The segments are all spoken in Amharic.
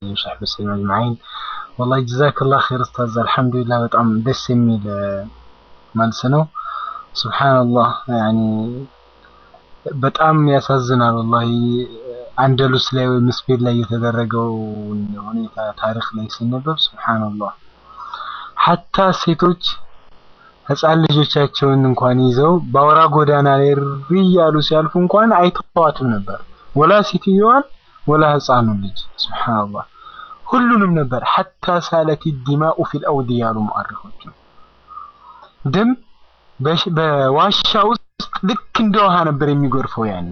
አሊሂ ወሰሕቢሂ ወሰለም አጅማዒን። ወላሂ ጀዛከላህ ኸይር ኡስታዝ፣ አልሐምዱሊላህ በጣም ደስ የሚል መልስ ነው። ሱብሓነላህ ያኒ በጣም ያሳዝናል ወላሂ አንደሉስ ላይ ወይም ስፔን ላይ የተደረገው ሁኔታ ታሪክ ላይ ሲነበብ ሱብሓነላህ ሐታ ሴቶች ህፃን ልጆቻቸውን እንኳን ይዘው በአውራ ጎዳና ላይ ሪ እያሉ ሲያልፉ እንኳን አይተዋትም ነበር፣ ወላ ሴትዮዋን ወላ ህፃኑን ልጅ ሱብሓነላህ ሁሉንም ነበር። ሐታ ሳለት ዲማኡ ፊል አውዲ ያሉ ሙአሪኾች ደም በዋሻ ውስጥ ልክ እንደ ውሃ ነበር የሚጎርፈው ያኔ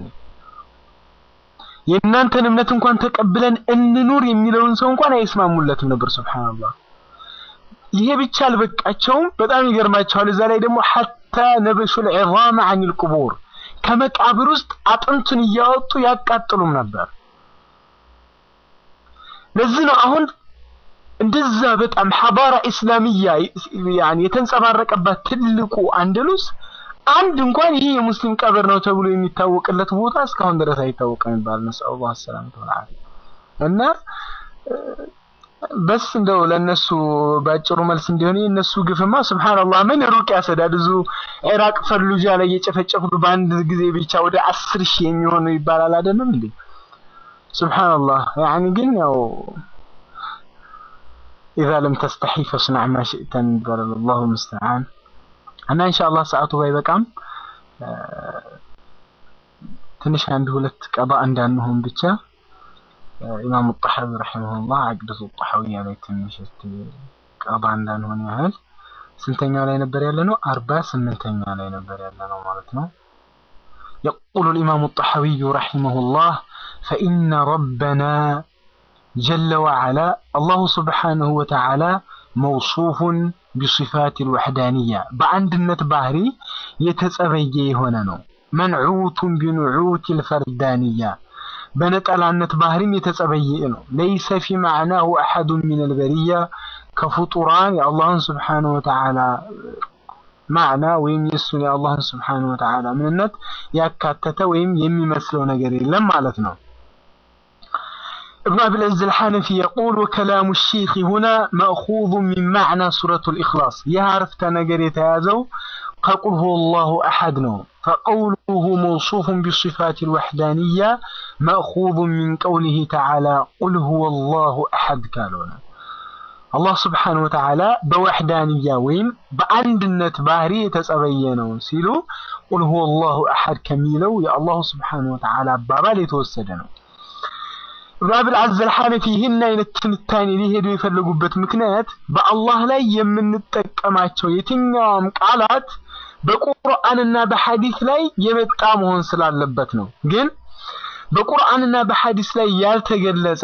የእናንተን እምነት እንኳን ተቀብለን እንኑር የሚለውን ሰው እንኳን አይስማሙለትም ነበር። ሱብሃንአላህ ይሄ ብቻ አልበቃቸውም፣ በጣም ይገርማቸዋል። እዛ ላይ ደግሞ ሐታ ነበሹል ዒዛም ዐኒል ቁቡር ከመቃብር ውስጥ አጥንቱን እያወጡ ያቃጥሉም ነበር። ለዚህ ነው አሁን እንደዛ በጣም ሐዳራ ኢስላሚያ ያኒ የተንጸባረቀባት ትልቁ አንደሉስ አንድ እንኳን ይሄ የሙስሊም ቀብር ነው ተብሎ የሚታወቅለት ቦታ እስካሁን ድረስ አይታወቅም ይባል ነው ሰለላሁ ዐለይሂ ወሰለም እና በስ እንደው ለነሱ ባጭሩ መልስ እንዲሆን የነሱ ግፍማ ሱብሃንአላህ ምን ሩቅ ያሰዳድ ብዙ ኢራቅ ፈሉጃ ላይ የጨፈጨፉት በአንድ ጊዜ ብቻ ወደ አስር ሺህ የሚሆኑ ይባላል አይደለም እንዴ ሱብሃንአላህ ያኒ ግን ያው ኢዛ ለም ተስተሒ ፈስናዕ ማ ሽእተን ይባላል አላሁ ሙስተዓን እና ኢንሻአላህ ሰዓቱ ባይበቃም ትንሽ አንድ ሁለት ቀባ እንዳንሆን ብቻ ኢማሙ ጣሐዊ ረሂመሁላህ አቅደቱ ጣሐዊያ ላይ ትንሽ ቀባ እንዳንሆን ያህል ስንተኛው ላይ ነበር ያለ ነው? አርባ ስምንተኛ ላይ ነበር ያለ ነው ማለት ነው። يقول الإمام الطحاوي رحمه الله فإن ربنا جل وعلا الله سبحانه وتعالى موصوف بصفات الوحدانية በአንድነት ባህሪ የተጸበየ የሆነ ነው። መንዑት ቢኑዑት الفردانية በነጠላነት ባህሪም የተጸበየ ነው። ለይሰ ፊ ማዕናሁ አሐዱ ሚን አልበሪያ ከፍጡራን የአላህን ስብሓነሁ ወተዓላ ማዕና ወይም የእሱን የአላህን ስብሓነሁ ወተዓላ ምንነት ያካተተ ወይም የሚመስለው ነገር የለም ማለት ነው። ابن أبي العز الحنفي يقول وكلام الشيخ هنا مأخوذ من معنى سورة الإخلاص يعرف تنقر يتازو قل هو الله أحد نو فقوله موصوف بصفات الوحدانية مأخوذ من قوله تعالى قل هو الله أحد كالونا الله سبحانه وتعالى بوحدانية ويم بأندنة باري تسأبينون سيلو قل هو الله أحد كميلو يا الله سبحانه وتعالى بابالي توسدنو ባብል አዘል ሐነፊ ይህን አይነት ትንታኔ ሊሄዱ የፈለጉበት ምክንያት በአላህ ላይ የምንጠቀማቸው የትኛውም ቃላት በቁርአንና በሐዲስ ላይ የመጣ መሆን ስላለበት ነው። ግን በቁርአንና በሐዲስ ላይ ያልተገለጸ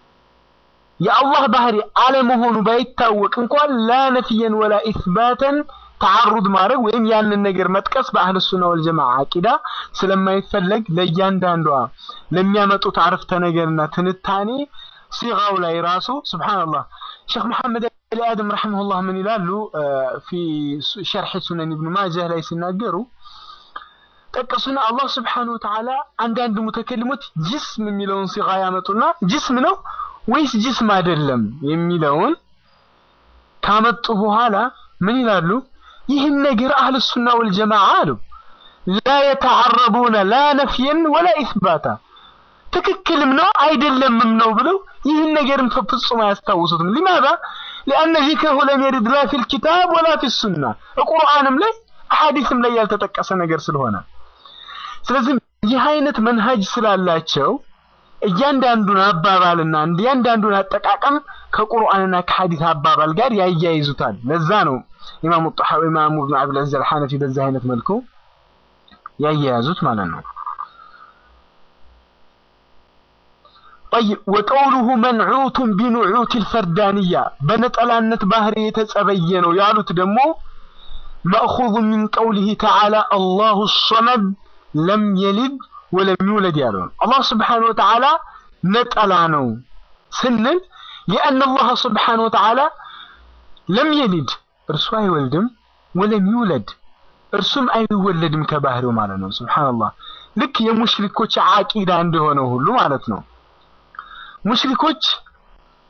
የአላህ ባህሪ አለመሆኑ ባይታወቅ እንኳን ላ ነፍየን ወላ ኢስባተን ተዓሩድ ማድረግ ወይም ያንን ነገር መጥቀስ በአህል ሱና ወልጀማዓ አቂዳ ስለማይፈለግ ለእያንዳንዷ ለሚያመጡት አረፍተ ነገርና ትንታኔ ሲጋው ላይ ራሱ ሱብሃንአላህ ሼክ መሐመድ አሊ አደም ረሂመሁላህ ምን ይላሉ ፊ ሸርሕ ሱነን ኢብኑ ማጃህ ላይ ሲናገሩ ጠቀሱና አላህ ስብሓነሁ ወተዓላ አንዳንድ ሙተከሊሞች ጅስም የሚለውን ሲጋ ያመጡና ጅስም ነው ወይስ ጅስም አይደለም የሚለውን ካመጡ በኋላ ምን ይላሉ? ይህን ነገር አህል ሱና ወልጀማዓ አሉ ላ የተዓረቡነ ላ ነፍየን ወላ ኢስባታ ትክክልም ነው አይደለምም ነው ብለው ይህን ነገርን ፍጹም አያስታውሱትም። ሊማዛ ሊአነ ዚክረሁ ለም የሪድ ላ ፊል ኪታብ ወላ ፊ ሱና ቁርአንም ላይ አሐዲስም ላይ ያልተጠቀሰ ነገር ስለሆነ ስለዚህ ይህ አይነት መንሃጅ ስላላቸው እያንዳንዱን አባባልና እያንዳንዱን አጠቃቀም ከቁርአንና ከሐዲስ አባባል ጋር ያያይዙታል። ለዛ ነው ኢማሙ ጣሐዊ ኢማሙ ኢብኑ አብል ዐዚዝ አልሐነፊ በዛ አይነት መልኩ ያያያዙት ማለት ነው። طيب وقوله منعوت بنعوت الفردانية بنطلانة ባህሪ የተጸበየ ነው ያሉት ደግሞ مأخوذ من قوله تعالى الله الصمد لم يلد ወለም ይውለድ ያለው ነው። አላህ ስብሓነ ወተዓላ ነጠላ ነው ስንል ሊአነ አላህ ስብሓነ ወተዓላ ለም የሊድ እርሱ አይወልድም፣ ወለም ይውለድ እርሱም አይወለድም ከባህሪው ማለት ነው። ሱብሃንአላህ ልክ የሙሽሪኮች አቂዳ እንደሆነ ሁሉ ማለት ነው። ሙሽሪኮች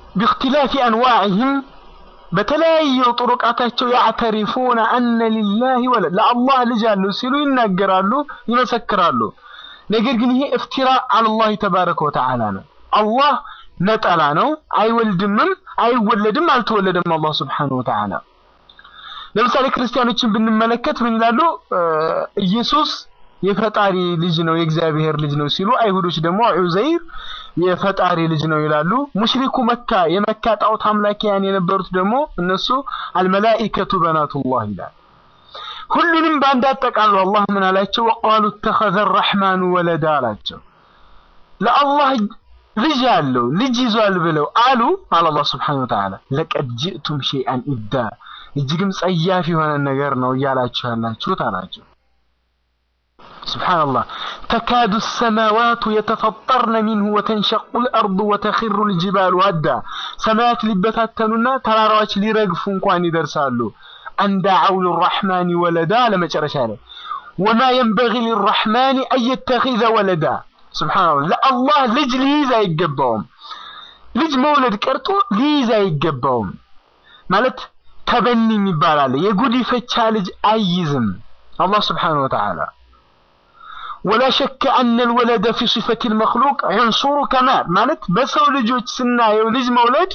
باختلاف أنواعهم በተለያዩ ጥሩቃታቸው ያዕተሪፉነ አነ ሊላሂ ወለድ ለአላህ ልጅ አለው ሲሉ ይናገራሉ፣ ይመሰክራሉ። ነገር ግን ይሄ እፍቲራ አለላህ ተባረከ ወተዓላ ነው። አላህ ነጠላ ነው፣ አይወልድምም፣ አይወለድም፣ አልተወለደም። አላህ ስብሓነሁ ወተዓላ ለምሳሌ ክርስቲያኖችን ብንመለከት ምን ይላሉ? ኢየሱስ የፈጣሪ ልጅ ነው የእግዚአብሔር ልጅ ነው ሲሉ፣ አይሁዶች ደግሞ ዑዘይር የፈጣሪ ልጅ ነው ይላሉ። ሙሽሪኩ መካ የመካ ጣዖት አምላኪያን የነበሩት ደግሞ እነሱ አልመላኢከቱ በናቱላህ ይላል። ሁሉንም በአንድ አጠቃሉ አላህ ምን አላቸው? ወቃሉ ተኸዘ ረሕማኑ ወለዳ አላቸው። ለአላህ ልጅ አለው ልጅ ይዟል ብለው አሉ አለ አላህ ስብሓነሁ ወተዓላ። ለቀድ ጅእቱም ሸይአን ኢዳ እጅግም ጸያፍ የሆነ ነገር ነው እያላችሁ ያላችሁት አላቸው። ስብሓንላህ ተካዱ ሰማዋቱ የተፈጠርነ ሚንሁ ወተንሸቁ ልአርዱ ወተኪሩ ልጅባሉ ወዳ ሰማያት ሊበታተኑና ተራራዎች ሊረግፉ እንኳን ይደርሳሉ። አንዳዐው ልራሕማኒ ወለዳ ለመጨረሻ ላይ ወማ የንበጊ ልራሕማኒ አየተኺዘ ወለዳ ስብሓንላህ ለአላህ ልጅ ሊይዝ አይገባውም። ልጅ መውለድ ቀርቶ ሊይዝ አይገባውም ማለት ተበኒ የሚባል አለ። የጉዲፈቻ ልጅ አይይዝም አላህ ስብሓነሁ ወተዓላ ወላ ሸከ አነ ልወለደ ፊ ሲፈት ልመክሉቅ ዑንሱሩ ከማል ማለት በሰው ልጆች ስናየው ልጅ መውለድ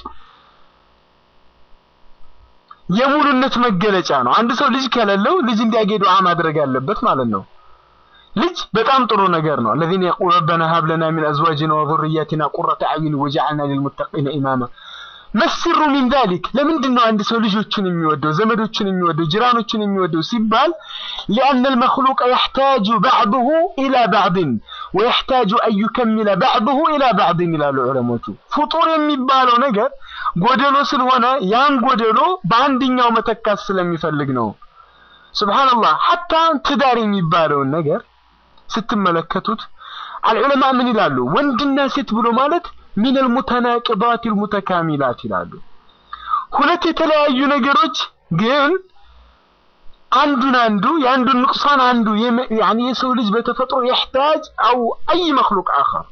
የሙሉነት መገለጫ ነው። አንድ ሰው ልጅ ከሌለው ልጅ እንዲያጌ ዱዓ ማድረግ አለበት ማለት ነው። ልጅ በጣም ጥሩ ነገር ነው። الذين يقول ربنا هب لنا من ازواجنا وذرياتنا قرة اعين وجعلنا للمتقين اماما መስሩ ሚን ዛሊክ ለምንድን ነው አንድ ሰው ልጆቹን የሚወደው ዘመዶቹን የሚወደው ጅራኖቹን የሚወደው ሲባል ሊአነ ልመክሉቀ የሕታጁ ባዕድሁ ኢላ ባዕድን ወየሕታጁ አን ዩከሚለ ባዕድሁ ኢላ ባዕድን ይላሉ ዑለሞቹ። ፍጡር የሚባለው ነገር ጎደሎ ስለሆነ ያን ጎደሎ በአንድኛው መተካት ስለሚፈልግ ነው። ሱብሓነላህ ሐታ ትዳር የሚባለውን ነገር ስትመለከቱት አልዑለማ ምን ይላሉ? ወንድና ሴት ብሎ ማለት ሚነል ሙተናቅባት ሙተካሚላት ይላሉ። ሁለት የተለያዩ ነገሮች ግን አንዱን አንዱ የአንዱን ንቁሳን አንዱ ያኒ የሰው ልጅ በተፈጥሮ የሕታጅ አው አይ መክሉቅ አኸር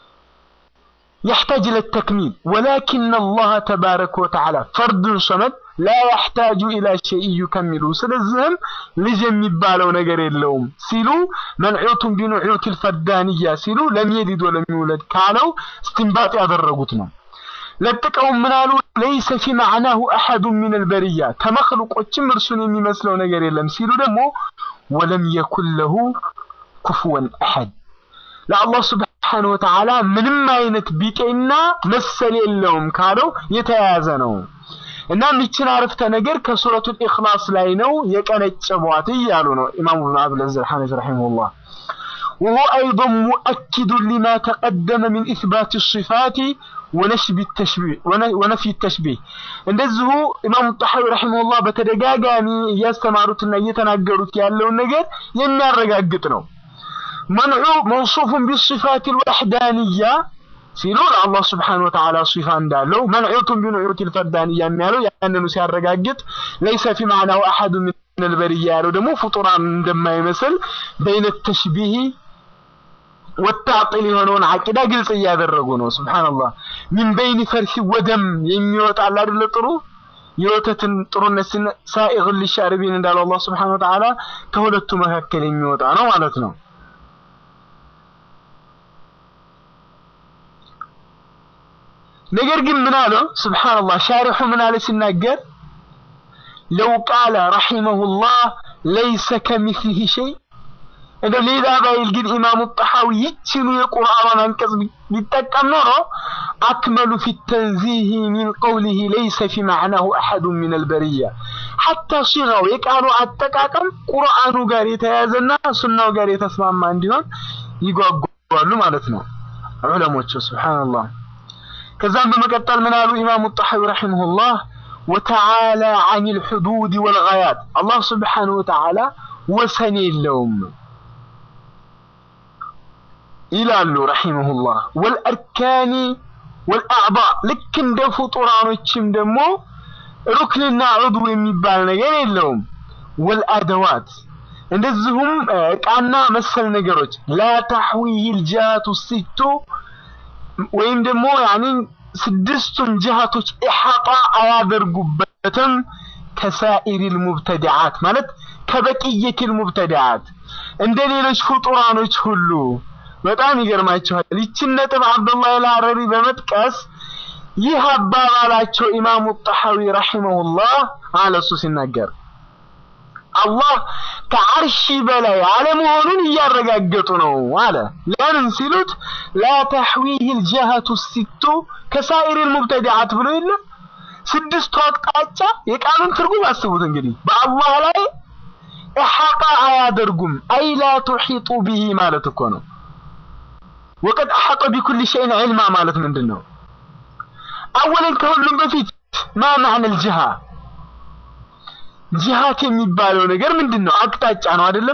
يحتاج إلى التكميل ولكن الله تبارك وتعالى فرد صمد لا يحتاج إلى شيء يكمله ስለዚህም ልጅ የሚባለው ነገር የለውም ሲሉ መንዑቱን ቢኑዑት الفردانية ሲሉ ለም የሊድ ወለም ይውለድ ካለው استنباط ያደረጉት ነው። ለጥቀውም ምን አሉ? ለይሰ ፊ ማዕናሁ አሐዱ ሚን አልበርያ ከመክሉቆችም እርሱን የሚመስለው ነገር የለም ሲሉ ደግሞ ወለም የኩን ለሁ ኩፍወን አሐድ ለአላህ ስብሓነሁ ወተዓላ ምንም አይነት ቢጤና መሰል የለውም ካለው የተያያዘ ነው። እናም ይችን አረፍተ ነገር ከሱረቱል ኢኽላስ ላይ ነው የቀነጨቧት እያሉ ነው ኢማሙ ብን አብዱልዐዚዝ አልሐነፊ ረሒመሁላህ። وهو أيضا مؤكد لما تقدم من إثبات الصفات ونشب التشبيه ونفي التشبيه እንደዚሁ ኢማሙ ጣሐዊ ረሒመሁላህ በተደጋጋሚ እያስተማሩትና እየተናገሩት ያለውን ነገር የሚያረጋግጥ ነው። መንዑ መውሱፉን ቢሲፋት ልወሕዳንያ ሲሉ ለአላህ ስብሓነሁ ወተዓላ ሲፋ እንዳለው መንዑቱን ቢኑዑት ልፈርዳንያ የሚያለው ያንኑ ሲያረጋግጥ ለይሰ ፊ ማዕናው አሐዱ ምን አልበርያ ያለው ደግሞ ፍጡራን እንደማይመስል በይነ ተሽቢህ ወታዕጢል የሆነውን አቂዳ ግልጽ እያደረጉ ነው። ሱብሓነላህ ሚን በይኒ ፈርሲ ወደም የሚወጣል አይደለ ጥሩ የወተትን ጥሩነት ሳኢግ ሊሻርቢን እንዳለው አላህ ስብሓነሁ ወተዓላ ከሁለቱ መካከል የሚወጣ ነው ማለት ነው። ነገር ግን ምን አለው ስብሓንላህ ሻሪሑ ምን አለ ሲናገር ለው ቃለ ረሒመሁላህ ለይሰ ከሚስሊህ ሸይ እንደ ሌላ ባይል ግን ኢማሙ ጣሐዊ ይችኑ የቁርአኗን አንቀጽ ቢጠቀም ኖሮ አክመሉ ፊ ተንዚህ ሚን ቀውሊህ ለይሰ ፊ ማዕናሁ አሐዱ ሚን አልበርያ ሐታ ሲጋው የቃሉ አጠቃቀም ቁርአኑ ጋር የተያያዘና ሱናው ጋር የተስማማ እንዲሆን ይጓጓሉ ማለት ነው ዑለሞቹ ስብሓንላህ ከዛም በመቀጠል ምን አሉ ኢማሙ ጣሐዊ ረሒመሁላህ ወተዓላ አን ልሑዱድ ወልጋያት አላህ ስብሓነሁ ወተዓላ ወሰን የለውም ይላሉ ረሒመሁላህ ወልአርካኒ ወልአዕባ ልክ እንደ ፍጡራኖችም ደግሞ ሩክንና ዑድው የሚባል ነገር የለውም ወልአደዋት እንደዚሁም ዕቃና መሰል ነገሮች ላ ታሕዊህ ልጃቱ ሲቱ ወይም ደግሞ ያኒ ስድስቱን ጅሃቶች ኢሓጣ አያደርጉበትም ከሳኢሪል ሙብተዲዓት ማለት ከበቅየቲል ሙብተዲዓት እንደ ሌሎች ፍጡራኖች ሁሉ በጣም ይገርማችኋል። ይችን ነጥብ አብዱላህ አልሐረሪ በመጥቀስ ይህ አባባላቸው ኢማሙ ጣሐዊ ረሂመሁላህ አለ እሱ ሲናገር አላህ ከዓርሺ በላይ አለመሆኑን እያረጋገጡ ነው አለ። ለምን ሲሉት ላ ተሕዊህ ልጀሀቱ ሲቱ ከሳኢሪል ሙብተዲዓት ብሎ የለ ስድስቱ አቅጣጫ የቃሉን ትርጉም አስቡት እንግዲህ በአላህ ላይ ኢሓጣ አያደርጉም። አይ ላ ቱሒጡ ቢሂ ማለት እኮ ነው። ወቀድ አሐጠ ቢኩል ሸይን ዒልማ ማለት ምንድን ነው? አወለን ከሁሉም በፊት ማ ማዕነ ልጅሃ ጅሃት የሚባለው ነገር ምንድን ነው? አቅጣጫ ነው አይደለም?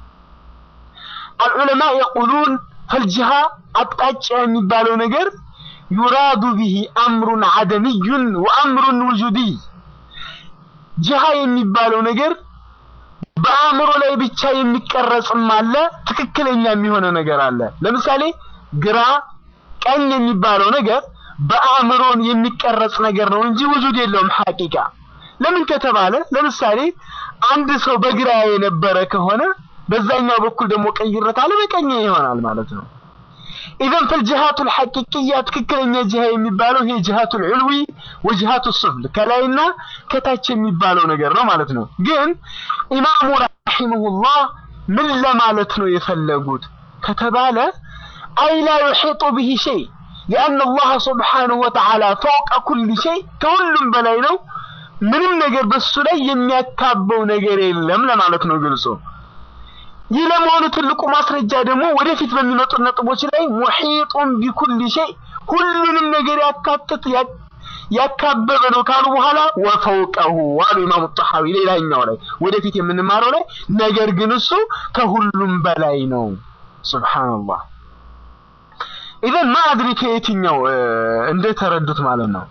አልዑለማ የቁሉን ፈልጅሃ አቅጣጫ የሚባለው ነገር ዩራዱ ቢሂ አምሩን አደምዩን ወአምሩን ውጁድይ ጅሃ የሚባለው ነገር በአእምሮ ላይ ብቻ የሚቀረጽም አለ፣ ትክክለኛ የሚሆነ ነገር አለ። ለምሳሌ ግራ ቀኝ የሚባለው ነገር በአእምሮን የሚቀረጽ ነገር ነው እንጂ ውጁድ የለውም ሐቂቃ። ለምን ከተባለ ለምሳሌ አንድ ሰው በግራ የነበረ ከሆነ በዛኛው በኩል ደግሞ ቀይረት አለ በቀኝ ይሆናል ማለት ነው። ኢዘን ፈልጅሃቱል ሐቂቅያ ትክክለኛ ጅሃ የሚባለው ይሄ ጅሃቱል ዑልዊ ወጅሃቱ ሱፍል ከላይና ከታች የሚባለው ነገር ነው ማለት ነው። ግን ኢማሙ ረሂመሁላህ ምን ለማለት ነው የፈለጉት ከተባለ አይ ላ ዩሒጡ ቢሂ ሸይ ሊአነ አላህ ሱብሓነሁ ወተዓላ ፈውቀ ኩሊ ሸይ ከሁሉም በላይ ነው። ምንም ነገር በሱ ላይ የሚያካበው ነገር የለም ለማለት ነው ግልጾ። ይህ ለመሆኑ ትልቁ ማስረጃ ደግሞ ወደፊት በሚመጡት ነጥቦች ላይ ሙሒጡን ቢኩል ሸይ ሁሉንም ነገር ያካትት ያካበበ ነው ካሉ በኋላ ወፈውቀሁ አሉ ኢማሙ ጣሐዊ ሌላኛው ላይ ወደፊት የምንማረው ላይ ነገር ግን እሱ ከሁሉም በላይ ነው። ሱብሃንአላህ። ኢዘን ማድሪ ከየትኛው እንደተረዱት ማለት ነው።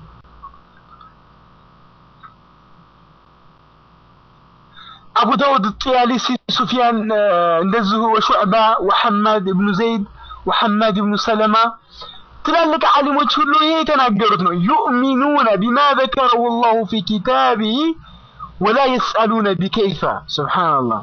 አቡ ዳውድ ጢያሊሲ፣ ሱፊያን እንደዚሁ ወሹዕባ ወሐማድ እብኑ ዘይድ ወሐማድ እብኑ ሰለማ ትላልቅ ዓሊሞች ሁሉ ይሄ የተናገሩት ነው። ዩእሚኑነ ቢማ ዘከረሁ ላሁ ፊ ኪታቢሂ ወላ የስአሉነ ቢከይፈ ሱብሓነላህ።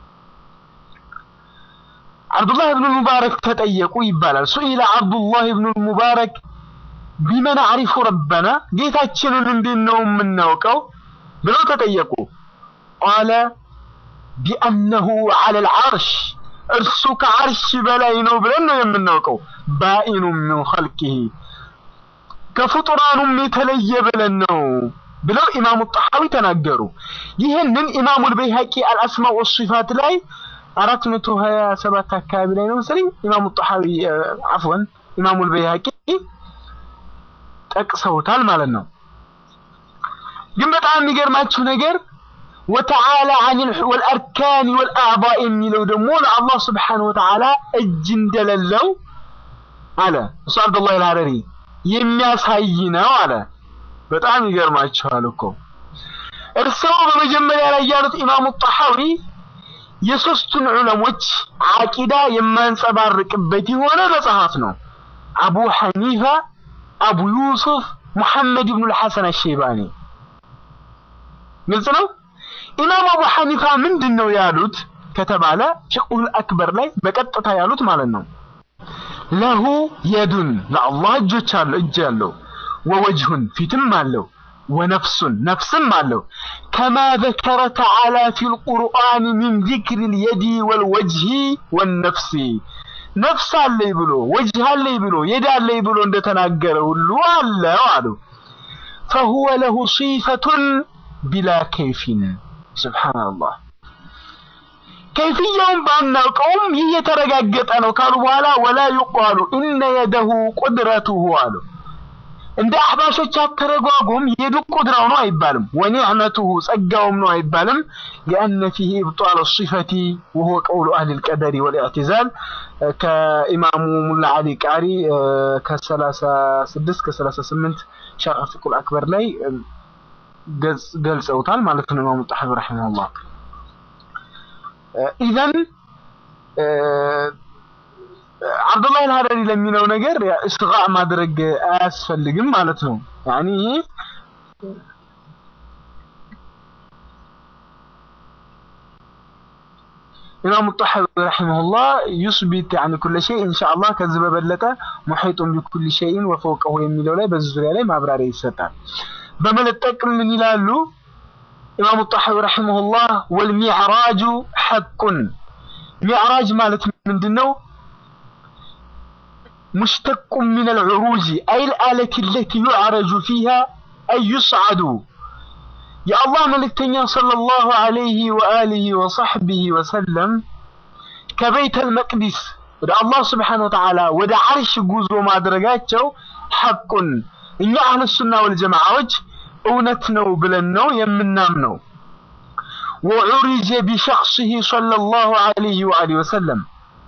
አብዱላህ ብኑ ሙባረክ ተጠየቁ ይባላል። ሱኢለ አብዱላህ ብኑ ሙባረክ ቢመን አዕሪፉ ረበና ጌታችንን እንዴት ነው የምናውቀው ብለው ተጠየቁ። ቃለ ቢአነሁ ዐለል ዐርሽ እርሱ ከዐርሽ በላይ ነው ብለን ነው የምናውቀው። ባኢኑ ሚን ኸልቂሂ ከፍጡራኑም የተለየ ብለን ነው ብለው ኢማሙ ጣሐዊ ተናገሩ። ይህንን ኢማሙል በይሀቂ አልአስማእ ወሲፋት ላይ አራት መቶ ሀያ ሰባት አካባቢ ላይ ነው መሰለኝ ኢማሙ ጣሐዊ አፍወን ኢማሙል በይሀቂ ጠቅሰውታል ማለት ነው። ግን በጣም የሚገርማችሁ ነገር ወተዓላ አኒል ወልአርካን ወልአዕዳእ የሚለው ደግሞ ለአላህ ስብሓነሁ ወተዓላ እጅ እንደሌለው አለ እሱ አብዱላህ አልሐረሪ የሚያሳይ ነው አለ። በጣም ይገርማችኋል እኮ እርስዎ በመጀመሪያ ላይ ያሉት ኢማሙ ጣሐዊ የሶስቱን ዑለሞች አቂዳ የማንጸባርቅበት የሆነ መጽሐፍ ነው። አቡ ሐኒፋ፣ አቡ ዩሱፍ፣ ሙሐመድ ብኑ ልሐሰን አሸይባኒ ግልጽ ነው። ኢማም አቡ ሐኒፋ ምንድን ነው ያሉት ከተባለ ፊቅሁል አክበር ላይ በቀጥታ ያሉት ማለት ነው ለሁ የዱን ለአላህ እጆች አለው እጅ አለው ወወጅሁን ፊትም አለው ወነፍሱን ነፍስም አለው ከማ ዘከረ ተዓላ ፊል ቁርአን ሚን ዚክሪ ልየዲ ወልወጅሂ ወነፍሲ ነፍስ አለኝ ብሎ ወጅህ አለኝ ብሎ የድ አለኝ ብሎ እንደተናገረ ሁሉ አለው አሉ ፈሁወ ለሁ ሲፈቱን ቢላ ከይፊን ሱብሓነላህ ከይፍያውን ባናውቀውም ይህ የተረጋገጠ ነው ካሉ በኋላ ወላ ዩቃሉ ኢነ የደሁ ቁድረቱሁ አሉ። እንደ አህባሾች አተረጓጎም የዱ ቁድራው ነው አይባልም። ወኒዕመቱሁ ጸጋውም ነው አይባልም። ሊአነ ፊህ ኢብጣል ሲፈቲ ወሁወ ቀውሉ አህሊ ልቀደሪ ወልኢዕቲዛል ከኢማሙ ሙላ አሊ ቃሪ ከሰላሳ ስድስት ከሰላሳ ስምንት ሸርዕ ፊቅሁል አክበር ላይ ገልጸውታል ማለት ነው ኢማሙ ጣሐዊ ረሒመሁላህ። ኢዘን አብዱላህ አልሀረሪ ለሚለው ነገር እስጋ ማድረግ አያስፈልግም ማለት ነው። ያኒ ይሄ ኢማሙ ጣሐዊ ረሂመሁላህ ዩስቢት ያኒ ኩለ ሸይ ኢንሻአላህ ከዚህ በበለጠ ሙሒጡን ቢኩል ሸይን ወፈውቀሁ የሚለው ላይ በዚህ ዙሪያ ላይ ማብራሪያ ይሰጣል። በመለጠቅ ምን ይላሉ ኢማሙ ጣሐዊ ረሂመሁላህ ወልሚዕራጁ ሐቁን ሚዕራጅ ማለት ምንድነው? مشتق من العروج أي الآلة التي يعرج فيها أي يصعد يا الله ملكتنيا صلى الله عليه وآله وصحبه وسلم كبيت المقدس ወደ አላህ ስብሓን ወተዓላ ወደ ዓርሽ ጉዞ ማድረጋቸው ሐቁን እኛ አህለ ሱና ወልጀማዓዎች እውነት ነው ብለን ነው የምናምነው። ወዑሪጀ ቢሸኽሲሂ ሰለላሁ ዐለይሂ ወአሊሂ ወሰለም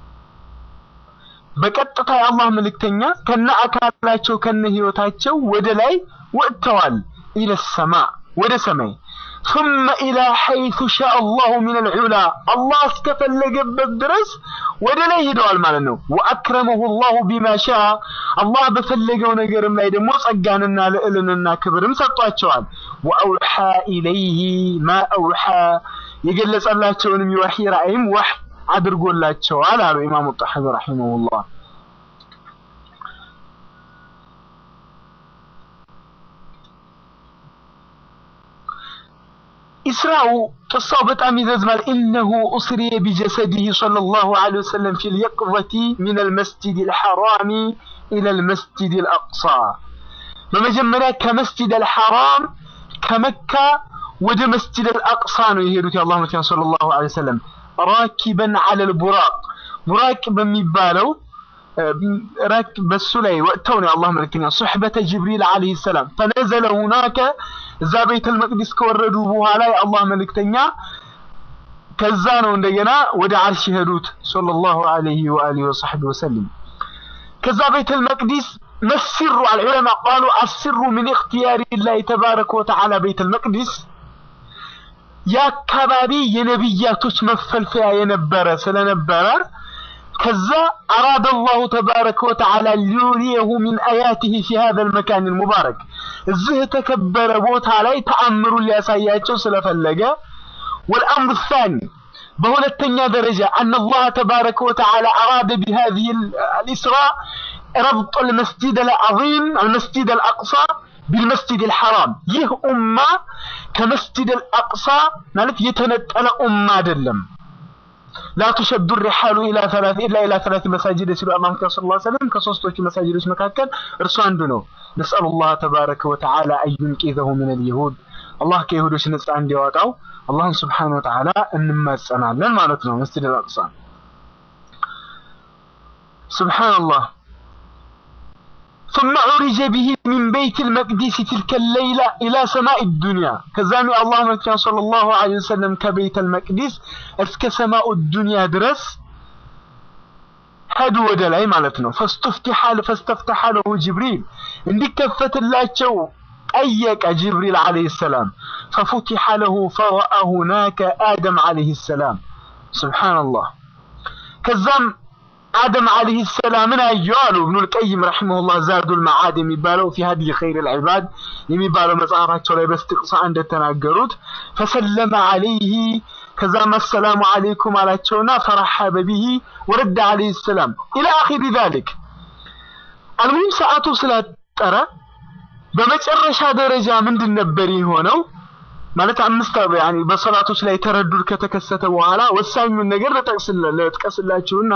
በቀጥታ የአላህ መልእክተኛ ከነ አካላቸው ከነ ህይወታቸው ወደ ላይ ወጥተዋል። ኢለ ሰማ ወደ ሰማይ ثم إلى حيث شاء الله من العلا الله እስከፈለገበት ድረስ ወደ ላይ ሄደዋል ማለት ነው። ወአክረመሁ الله بما شاء አላህ በፈለገው ነገርም ላይ ደግሞ ጸጋንና ልዕልንና ክብርም ሰጥቷቸዋል። ወአውሓ ኢለይህ ማ አውሓ የገለጸላቸውንም የወሒ ራእይም ወህ አድርጎላቸዋል አሉ ኢማሙ ጣሐዊ ረሂመሁላህ። ኢስራኡ ቅሳው በጣም ይረዝማል። ኢነሁ ኡስሪየ ቢጀሰዲህ ሰለላሁ ዐለይሂ ወሰለም ፊል የቅዘቲ ሚነል መስጂዲል ሐራሚ ኢለል መስጂዲል አቅሳ። በመጀመሪያ ከመስጂደል ሐራም ከመካ ወደ መስጂደል አቅሳ ነው የሄዱት የአላህ መልእክተኛ ሰለላሁ ዐለይሂ ወሰለም ራኪበን ዐለል ቡራቅ ቡራቅ በሚባለው ራክ በሱ ላይ ወጥተው ነው የአላህ መልእክተኛ ሱሕበተ ጅብሪል ዐለይሂ ሰላም ፈነዘለ ሁናከ እዛ ቤተል መቅዲስ ከወረዱ በኋላ የአላህ መልእክተኛ ከዛ ነው እንደገና ወደ አርሽ ሄዱት ሰለላሁ ዐለይሂ ወአሊሂ ወሰሕቢሂ ወሰለም። ከዛ ቤተል መቅዲስ መስሩ አልዑለማ ቃሉ አስሩ ምን እክትያሪ ላህ ተባረከ ወተዓላ ቤተል መቅዲስ የአካባቢ የነቢያቶች መፈልፈያ የነበረ ስለነበረ ከዛ አራደ አላሁ ተባረከ ወተዓላ ሊዩሪየሁ ሚን አያቲህ ፊ ሀዘል መካን ሙባረክ እዚህ የተከበረ ቦታ ላይ ተአምሩን ሊያሳያቸው ስለፈለገ ወልአምሩ ሳኒ በሁለተኛ ደረጃ አነ አላህ ተባረከ ወተዓላ አራደ ቢሃዚህ አልኢስራ ረብጥ አልመስጂድ አልዓዚም አልመስጂድ አልአቅሳ ቢልመስጂድ አልሐራም ይህ ኡማ ከመስጂድ አልአቅሳ ማለት የተነጠለ ኡማ አይደለም። ላ ቱሸዱ ሪሓሉ ኢላ ሰላት ኢላ ኢላ ሰላት መሳጅድ ሲሉ አላህ ሰለላሁ ዐለይሂ ወሰለም ከሶስቶቹ መሳጅዶች መካከል እርሱ አንዱ ነው። ነስአሉ ላህ ተባረከ ወተዓላ አዩንቂዘሁ ሚነል ይሁድ አላህ ከይሁዶች ነፃ እንዲያወጣው አላህን ስብሓነሁ ወተዓላ እንማጸናለን ማለት ነው። መስጂድ አልአቅሳ ሱብሓነላህ ثم عرج به من بيت المقدس تلك الليلة إلى سماء الدنيا كزامي الله مكان صلى الله عليه وسلم كبيت المقدس اسك سماء الدنيا درس هدو ودلعي مالتنا فاستفتح فاستفتح له جبريل عندك كفت الله شو أيك جبريل عليه السلام ففتح له فرأى هناك آدم عليه السلام سبحان الله كزام آدم عليه السلام من أيالو ابن القيم رحمه الله زاد المعاد يميبالو في هدي خير العباد يميبالو مصارات لا باستقصاء عند التناقرود فسلم عليه كذا ما السلام عليكم على تشونا فرحب به ورد عليه السلام إلى آخر ذلك المهم ساعته صلاة ترى በመጨረሻ ደረጃ ምንድን ነበር የሆነው? ማለት አምስት ያኒ በሰላቶች ላይ ተረዱድ ከተከሰተ በኋላ ወሳኙን ነገር ልጥቀስላችሁና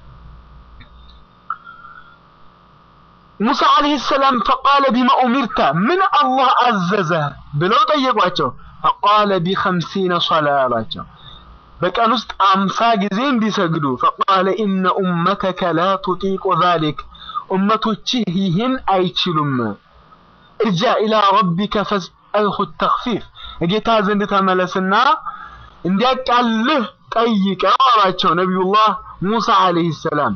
ሙሳ አለይሂ ሰላም ፈቃለ ቢማ ኡሚርተ ምን አላህ አዘዘ ብለው ጠየቋቸው። ፈቃለ ቢኸምሲነ ሶላ አላቸው። በቀን ውስጥ አምሳ ጊዜ እንዲሰግዱ። ፈቃለ ኢነ ኡመተከ ላ ቱጢቁ ዛሊክ ኡመቶችህ ይህን አይችሉም። እርጃ ኢላ ረቢከ ፈስአልሁ ተኽፊፍ ጌታ ዘንድ ተመለስና እንዲያቃልህ ጠይቀው አላቸው ነቢዩላህ ሙሳ አለይሂ ሰላም።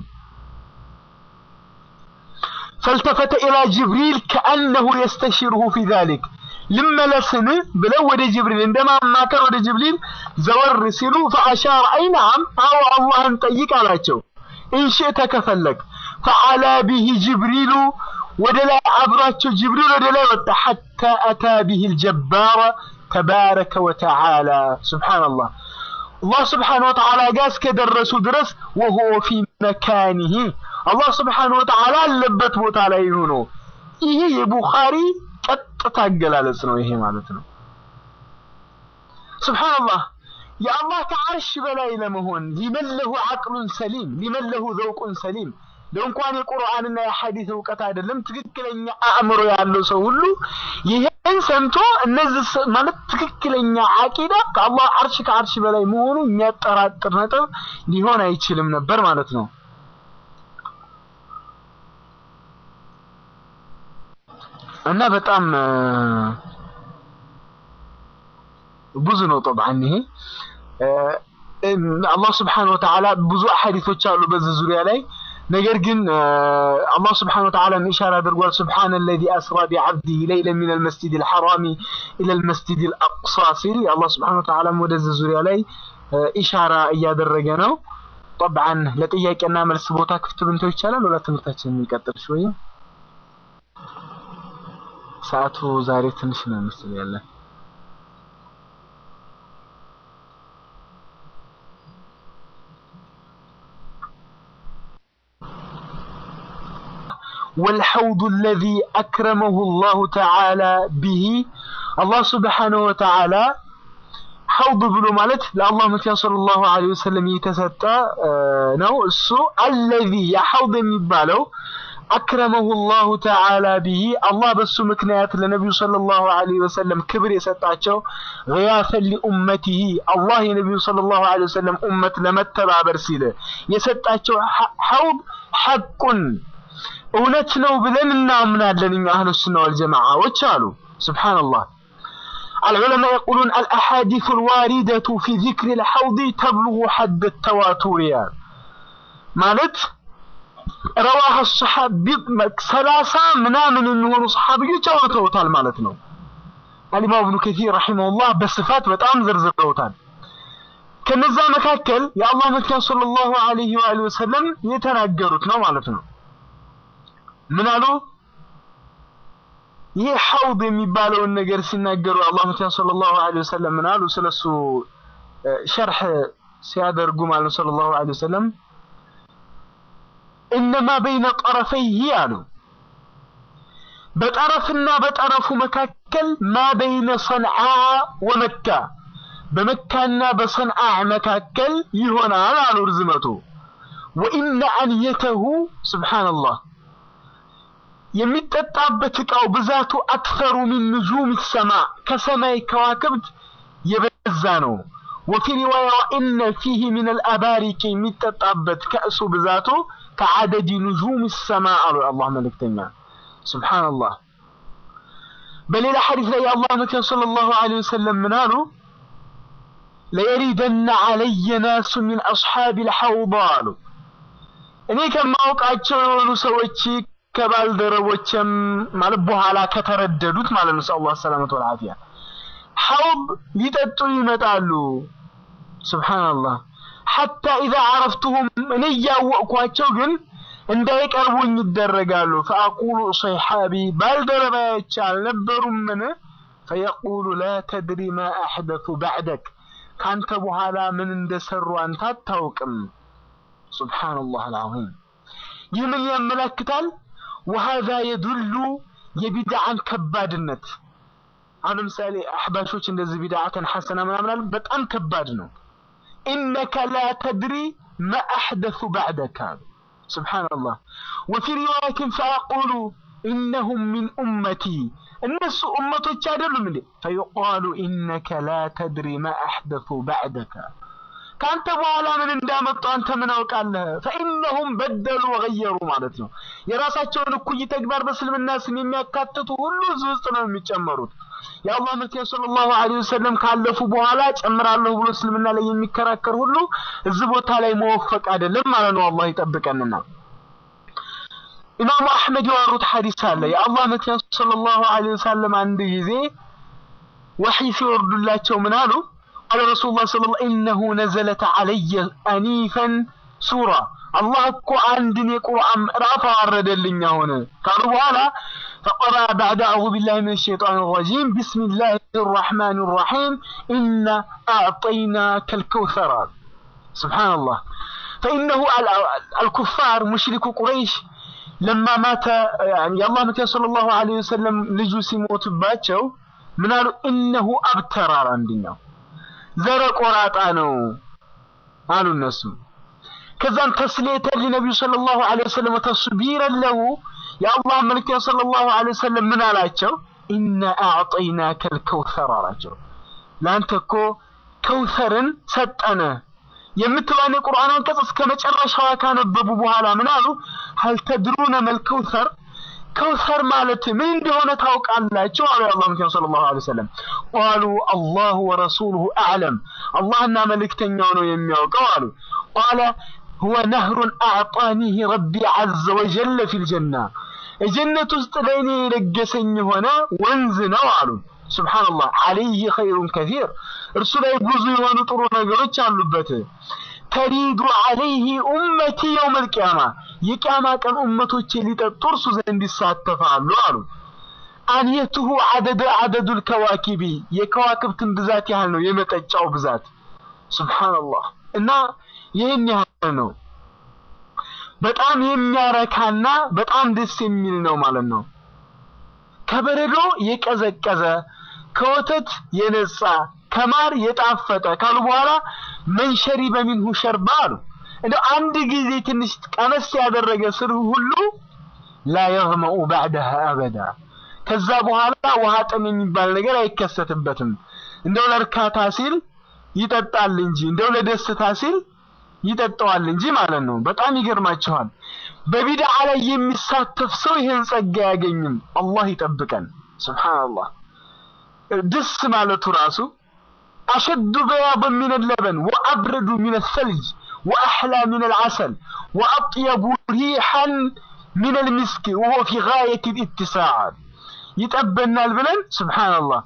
فالتفت إلى جبريل كأنه يستشيره في ذلك لما لسن بلو ود جبريل عندما ما كان ود جبريل زور سلو فأشار أي نعم أو الله أن طيق على شو እንሽእተ ከፈለግ ፈዓላ ቢሂ ጅብሪሉ ወደ ላይ አብሯቸው ጅብሪል ወደ ላይ ወጣ ሐታ አታ ቢሂ ልጀባረ ተባረከ ወተዓላ ሱብሓነላህ አላህ ስብሓነ ወተዓላ ጋር እስከደረሱ ድረስ ወሁወ ፊ መካኒሂ አላህ ስብሓነ ወተዓላ አለበት ቦታ ላይ ሆኖ ይሄ የቡኻሪ ቀጥታ አገላለጽ ነው። ይሄ ማለት ነው። ሱብሓነላህ የአላህ ከዓርሽ በላይ ለመሆን ሊመለሁ አቅሉን ሰሊም ሊመለሁ ዘውቁን ሰሊም ለእንኳን የቁርአንና የሐዲስ እውቀት አይደለም ትክክለኛ አእምሮ ያለው ሰው ሁሉ ይሄን ሰምቶ እነዚህ ስ- ማለት ትክክለኛ አቂዳ ከአላህ አርሽ ከአርሽ በላይ መሆኑ የሚያጠራጥር ነጥብ ሊሆን አይችልም ነበር ማለት ነው። እና በጣም እ፣ ብዙ ነው ጠብዓን ይሄ እ፣ እም፣ አላህ ስብሓነሁ ወተዓላ ብዙ አሐዲቶች አሉ በዚህ ዙሪያ ላይ ነገር ግን እ፣ አላህ ስብሓነሁ ወተዓላ ኢሻራ አድርጓል። ስብሓነ ለዚ አስራ ቢዓብዲሂ ለይለን ሚነ ልመስጂድ ልሐራሚ ኢለ ልመስጂድ ልአቅሳ ሲል አላህ ስብሓነሁ ወተዓላም ወደዚህ ዙሪያ ላይ እ፣ ኢሻራ እያደረገ ነው። ጠብዓን ለጥያቄና መልስ ቦታ ክፍት ብንተው ይቻላል። ወላ ትምህርታችን የሚቀጥል ሽወይ ሰዓቱ ዛሬ ትንሽ ነው ምስል ያለ والحوض الذي أكرمه الله تعالى به الله سبحانه وتعالى حوض ብሎ ማለት ለአላህ መቲያ ሰለላሁ ዐለይሂ ወሰለም የተሰጠ እ፣ ነው። እሱ አለዚ ያ ሐውድ የሚባለው አክረመሁ ላሁ ተዓላ ቢሂ አላህ በሱ ምክንያት ለነቢዩ ሰለላሁ ዐለይሂ ወሰለም ክብር የሰጣቸው ገያተን ሊኡመቲሂ አላህ የነቢዩ ሰለላሁ ዐለይሂ ወሰለም ኡመት ለመተባበር ሲል የሰጣቸው ሐ- ሐውድ ሐቁን እውነት ነው ብለን እናምናለን እኛ አህሉ ሱና ወልጀማዓዎች አሉ። ሱብሓነላህ العلماء يقولون الأحاديث الواردة في ذكر الحوض تبلغ حد التواتر يعني. ማለት ረዋህ ሰሓቢ ሰላሳ ምናምን የሚሆኑ ሰሓቢዎች አውርተውታል ማለት ነው። አልኢማም ኢብኑ ከሲር ረሒመሁላህ በስፋት በጣም ዘርዝረውታል። ከነዛ መካከል የአላህ መልክተኛ ሰለላሁ ዐለይሂ ወአሊሂ ወሰለም የተናገሩት ነው ማለት ነው። ምን አሉ? ይህ ሐውድ የሚባለውን ነገር ሲናገሩ አላህ መልክተኛ ሰለላሁ ዐለይሂ ወሰለም ምን አሉ? ስለሱ እ፣ ሸርሕ ሲያደርጉ ማለት ነው ሰለላሁ ዐለይሂ ወሰለም እነማ በይነ ጠረፈይህ አሉ በጠረፍና በጠረፉ መካከል ማ በይነ ሰንዓ ወመካ በመካና በሰንዓ መካከል ይሆናል አሉ ርዝመቱ ወኢነ አንየተሁ ስብሓንላህ የሚጠጣበት ዕቃው ብዛቱ አክሰሩ ሚን ንጁም ሰማ ከሰማይ ከዋክብት የበዛ ነው ወፊ ሪዋያ ወኢነ ፊህ ሚን አልአባሪክ የሚጠጣበት ከእሱ ብዛቱ ከዓደድ ንጁም ሰማ አሉ የአላህ መልእክተኛ ስብሓንላህ በሌላ ሐዲስ ላይ የአላህ መልእክተኛ ሰለላሁ ዐለይሂ ወሰለም ምን አሉ ለየሪደነ ዐለየ ናሱ ሚን አስሓቢ ልሐውድ አሉ እኔ ከማውቃቸው የሆኑ ሰዎች ከባልደረቦችም ማለት በኋላ ከተረደዱት ማለት ነው ሰአላህ ሰላመት ወልዓፊያ ሐውድ ሊጠጡ ይመጣሉ ስብሓንላህ ሐታ ኢዛ አረፍቱሁም እኔ እያወቅኳቸው ግን እንዳይቀርቡኝ ይደረጋሉ ፈአቁሉ ሰይሓቢ ባልደረባዮች አልነበሩምን ፈየቁሉ ላ ተድሪ ማ አሕደቱ ባዕደክ ካንተ በኋላ ምን እንደሰሩ አንተ አታውቅም ሱብሓነላህ አልዓዚም ይህ ምን ያመለክታል ወሃዛ የዱሉ የቢድዓን ከባድነት አሁን ለምሳሌ አሕባሾች እንደዚህ ቢድዓተን ሐሰና ምናምን አሉ በጣም ከባድ ነው ኢነከ ላ ተድሪ ማ አሕደሱ ባዕደከ አሉ ስብሓንላህ ወፊ ሪዋያትን ፈያቁሉ ኢነሁም ሚን ኡመቲ እነሱ ኡመቶች አይደሉም እንዴ ፈዩቃሉ ኢነከ ላ ተድሪ ማ አሕደሱ ባዕደከ ከአንተ በኋላ ምን እንዳመጡ አንተ ምን አውቃለህ? ፈኢነሁም በደሉ ወገየሩ ማለት ነው። የራሳቸውን እኩይ ተግባር በእስልምና ስም የሚያካትቱ ሁሉ እዚህ ውስጥ ነው የሚጨመሩት። የአላህ መልክተኛ ሰለላሁ ዐለይሂ ወሰለም ካለፉ በኋላ ጨምራለሁ ብሎ እስልምና ላይ የሚከራከር ሁሉ እዚህ ቦታ ላይ መወፈቅ አይደለም ማለት ነው። አላህ ይጠብቀንና ኢማሙ አሕመድ ያወሩት ሐዲስ አለ። የአላህ መልክተኛ ሰለላሁ ዐለይሂ ወሰለም አንድ ጊዜ ወሕይ ሲወርዱላቸው ምን አሉ? قال رسول الله صلى الله عليه وسلم إنه نزلت علي أنيفا سورة አላህ እኮ አንድን የቁርአን ምዕራፍ አወረደልኝ አሁን ካሉ በኋላ فقرأ بعد أعوذ بالله من الشيطان الرجيم بسم الله الرحمن الرحيم إنا أعطيناك الكوثر سبحان الله فإنه الكفار مشرك قريش لما مات يعني الله متى صلى الله عليه وسلم لجوا سيموت باتشو من قالوا إنه أبتر عندنا زرق وراطانو قالوا الناس كذا تسليتا للنبي صلى الله عليه وسلم وتصبيرا له يا الله ملك صلى الله عليه وسلم من አላቸው إنا أعطيناك الكوثر አላቸው ለአንተ እኮ ከውተርን ሰጠነ የምትለውን የቁርአን አንቀጽ እስከ መጨረሻዋ ካነበቡ በኋላ ምን አሉ هل تدرون ما الكوثر ከውሰር ማለት ምን እንደሆነ ታውቃላችሁ አሉ የአላህ መልክተኛ ሰለላሁ ዐለይሂ ወሰለም ቃሉ አላሁ ወረሱሉሁ አዕለም አላህና መልእክተኛው ነው የሚያውቀው አሉ ቃለ هو نهر أعطانيه ربي عز وجل في الجنة الجنة استليني لقسن هنا وانزنا وعلو سبحان الله عليه خير كثير رسول يقوزي ونطرون قرتش على ተሪዱ አለይህ ኡመቲ የውም አልቂያማ የቂያማ ቀን ኡመቶች ሊጠጡ ዘንድ ይሳተፋሉ አሉ። አንየቱሁ አደደ አደዱል ከዋኪቢ የከዋክብትን ብዛት ያህል ነው የመጠጫው ብዛት። ሱብሃንአላህ እና ይህን ያህል ነው። በጣም የሚያረካና በጣም ደስ የሚል ነው ማለት ነው። ከበረዶ የቀዘቀዘ ከወተት የነጻ ከማር የጣፈጠ ካሉ በኋላ መንሸሪ በሚንሁ ሸርባ አሉ። እንደው አንድ ጊዜ ትንሽ ቀመስ ያደረገ ስር ሁሉ ላ የግመኡ ባዕደሃ አበዳ ከዛ በኋላ ውሃ ጥም የሚባል ነገር አይከሰትበትም። እንደው ለእርካታ ሲል ይጠጣል እንጂ እንደው ለደስታ ሲል ይጠጣዋል እንጂ ማለት ነው። በጣም ይገርማችኋል። በቢድዓ ላይ የሚሳተፍ ሰው ይህን ጸጋ አያገኝም። አላህ ይጠብቀን። ሱብሃንአላህ ደስ ማለቱ ራሱ أشد بياضا من اللبن وأبرد من الثلج وأحلى من العسل وأطيب ريحا من المسك وهو في غاية الاتساع يتأبنا البلن سبحان الله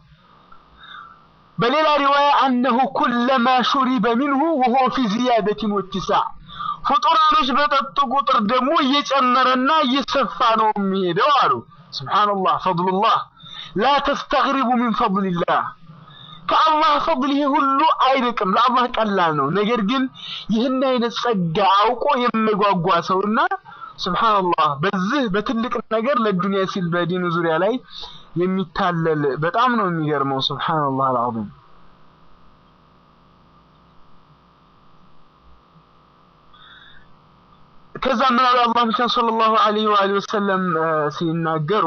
بل إلى رواية أنه كلما شرب منه وهو في زيادة واتساع فطرانش بطط قطر دمو يجمرنا يسفانو ميدوارو سبحان الله فضل الله لا تستغربوا من فضل الله ከአላህ ፈضል ይሄ ሁሉ አይርቅም፣ ለአላህ ቀላል ነው። ነገር ግን ይህን አይነት ጸጋ አውቆ የሚጓጓ ሰውና ሱብሃንአላህ በዚህ በትልቅ ነገር ለዱንያ ሲል በዲኑ ዙሪያ ላይ የሚታለል በጣም ነው የሚገርመው። ሱብሃንአላህ አልዓዚም። ከዛ ምን አሉ አላህ ብቻ ሰለላሁ ዐለይሂ ወአሊሂ ወሰለም ሲናገሩ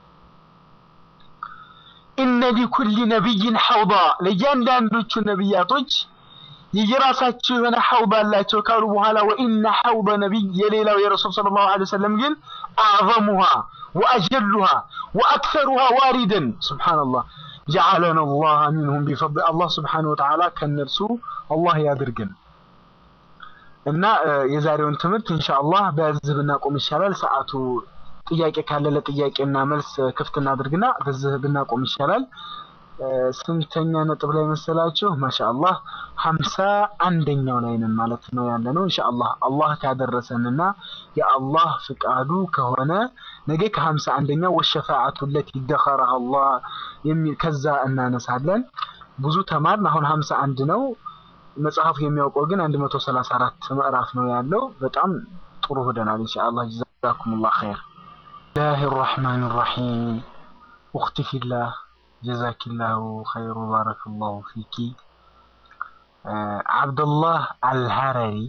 ኢነ ሊኩሊ ነቢይን ሐውዳ ለእያንዳንዶቹ ነቢያቶች የየራሳቸው የሆነ ሐውድ አላቸው ካሉ በኋላ ወኢነ ሐውደ ነቢይ የሌላው የረሱል ሰለላሁ ዐለይሂ ወሰለም ግን አዕዘሙሃ ወአጀሉሃ ወአክሰሩሃ ዋሪደን ሱብሓነላህ ጀዐለነ አላህ ሚንሁም ቢፈድል አላህ ሱብሓነሁ ወተዓላ ከእነርሱ አላህ ያድርገን እና የዛሬውን ትምህርት ኢንሻአላህ በዚህ ብናቆም ይሻላል ሰዓቱ ጥያቄ ካለ ለጥያቄና መልስ ክፍት እናድርግና በዚህ ብናቆም ይሻላል። ስንተኛ ነጥብ ላይ መሰላችሁ? ማሻአላህ ሀምሳ አንደኛው ላይ ነን ማለት ነው ያለ ነው። ኢንሻአላህ አላህ ካደረሰንና የአላህ ፍቃዱ ከሆነ ነገ ከሀምሳ አንደኛው ወሸፋዓቱ ለቲ ደኸረሃ አላህ የሚል ከዛ እናነሳለን። ብዙ ተማርን። አሁን ሀምሳ አንድ ነው። መጽሐፉ የሚያውቀው ግን አንድ መቶ ሰላሳ አራት ምዕራፍ ነው ያለው። በጣም ጥሩ ሄደናል። ኢንሻአላህ ጀዛኩሙላህ ኸይር። الله الرحمن الرحيم أختي في الله جزاك الله خير وبارك الله فيك آه عبد الله الهرري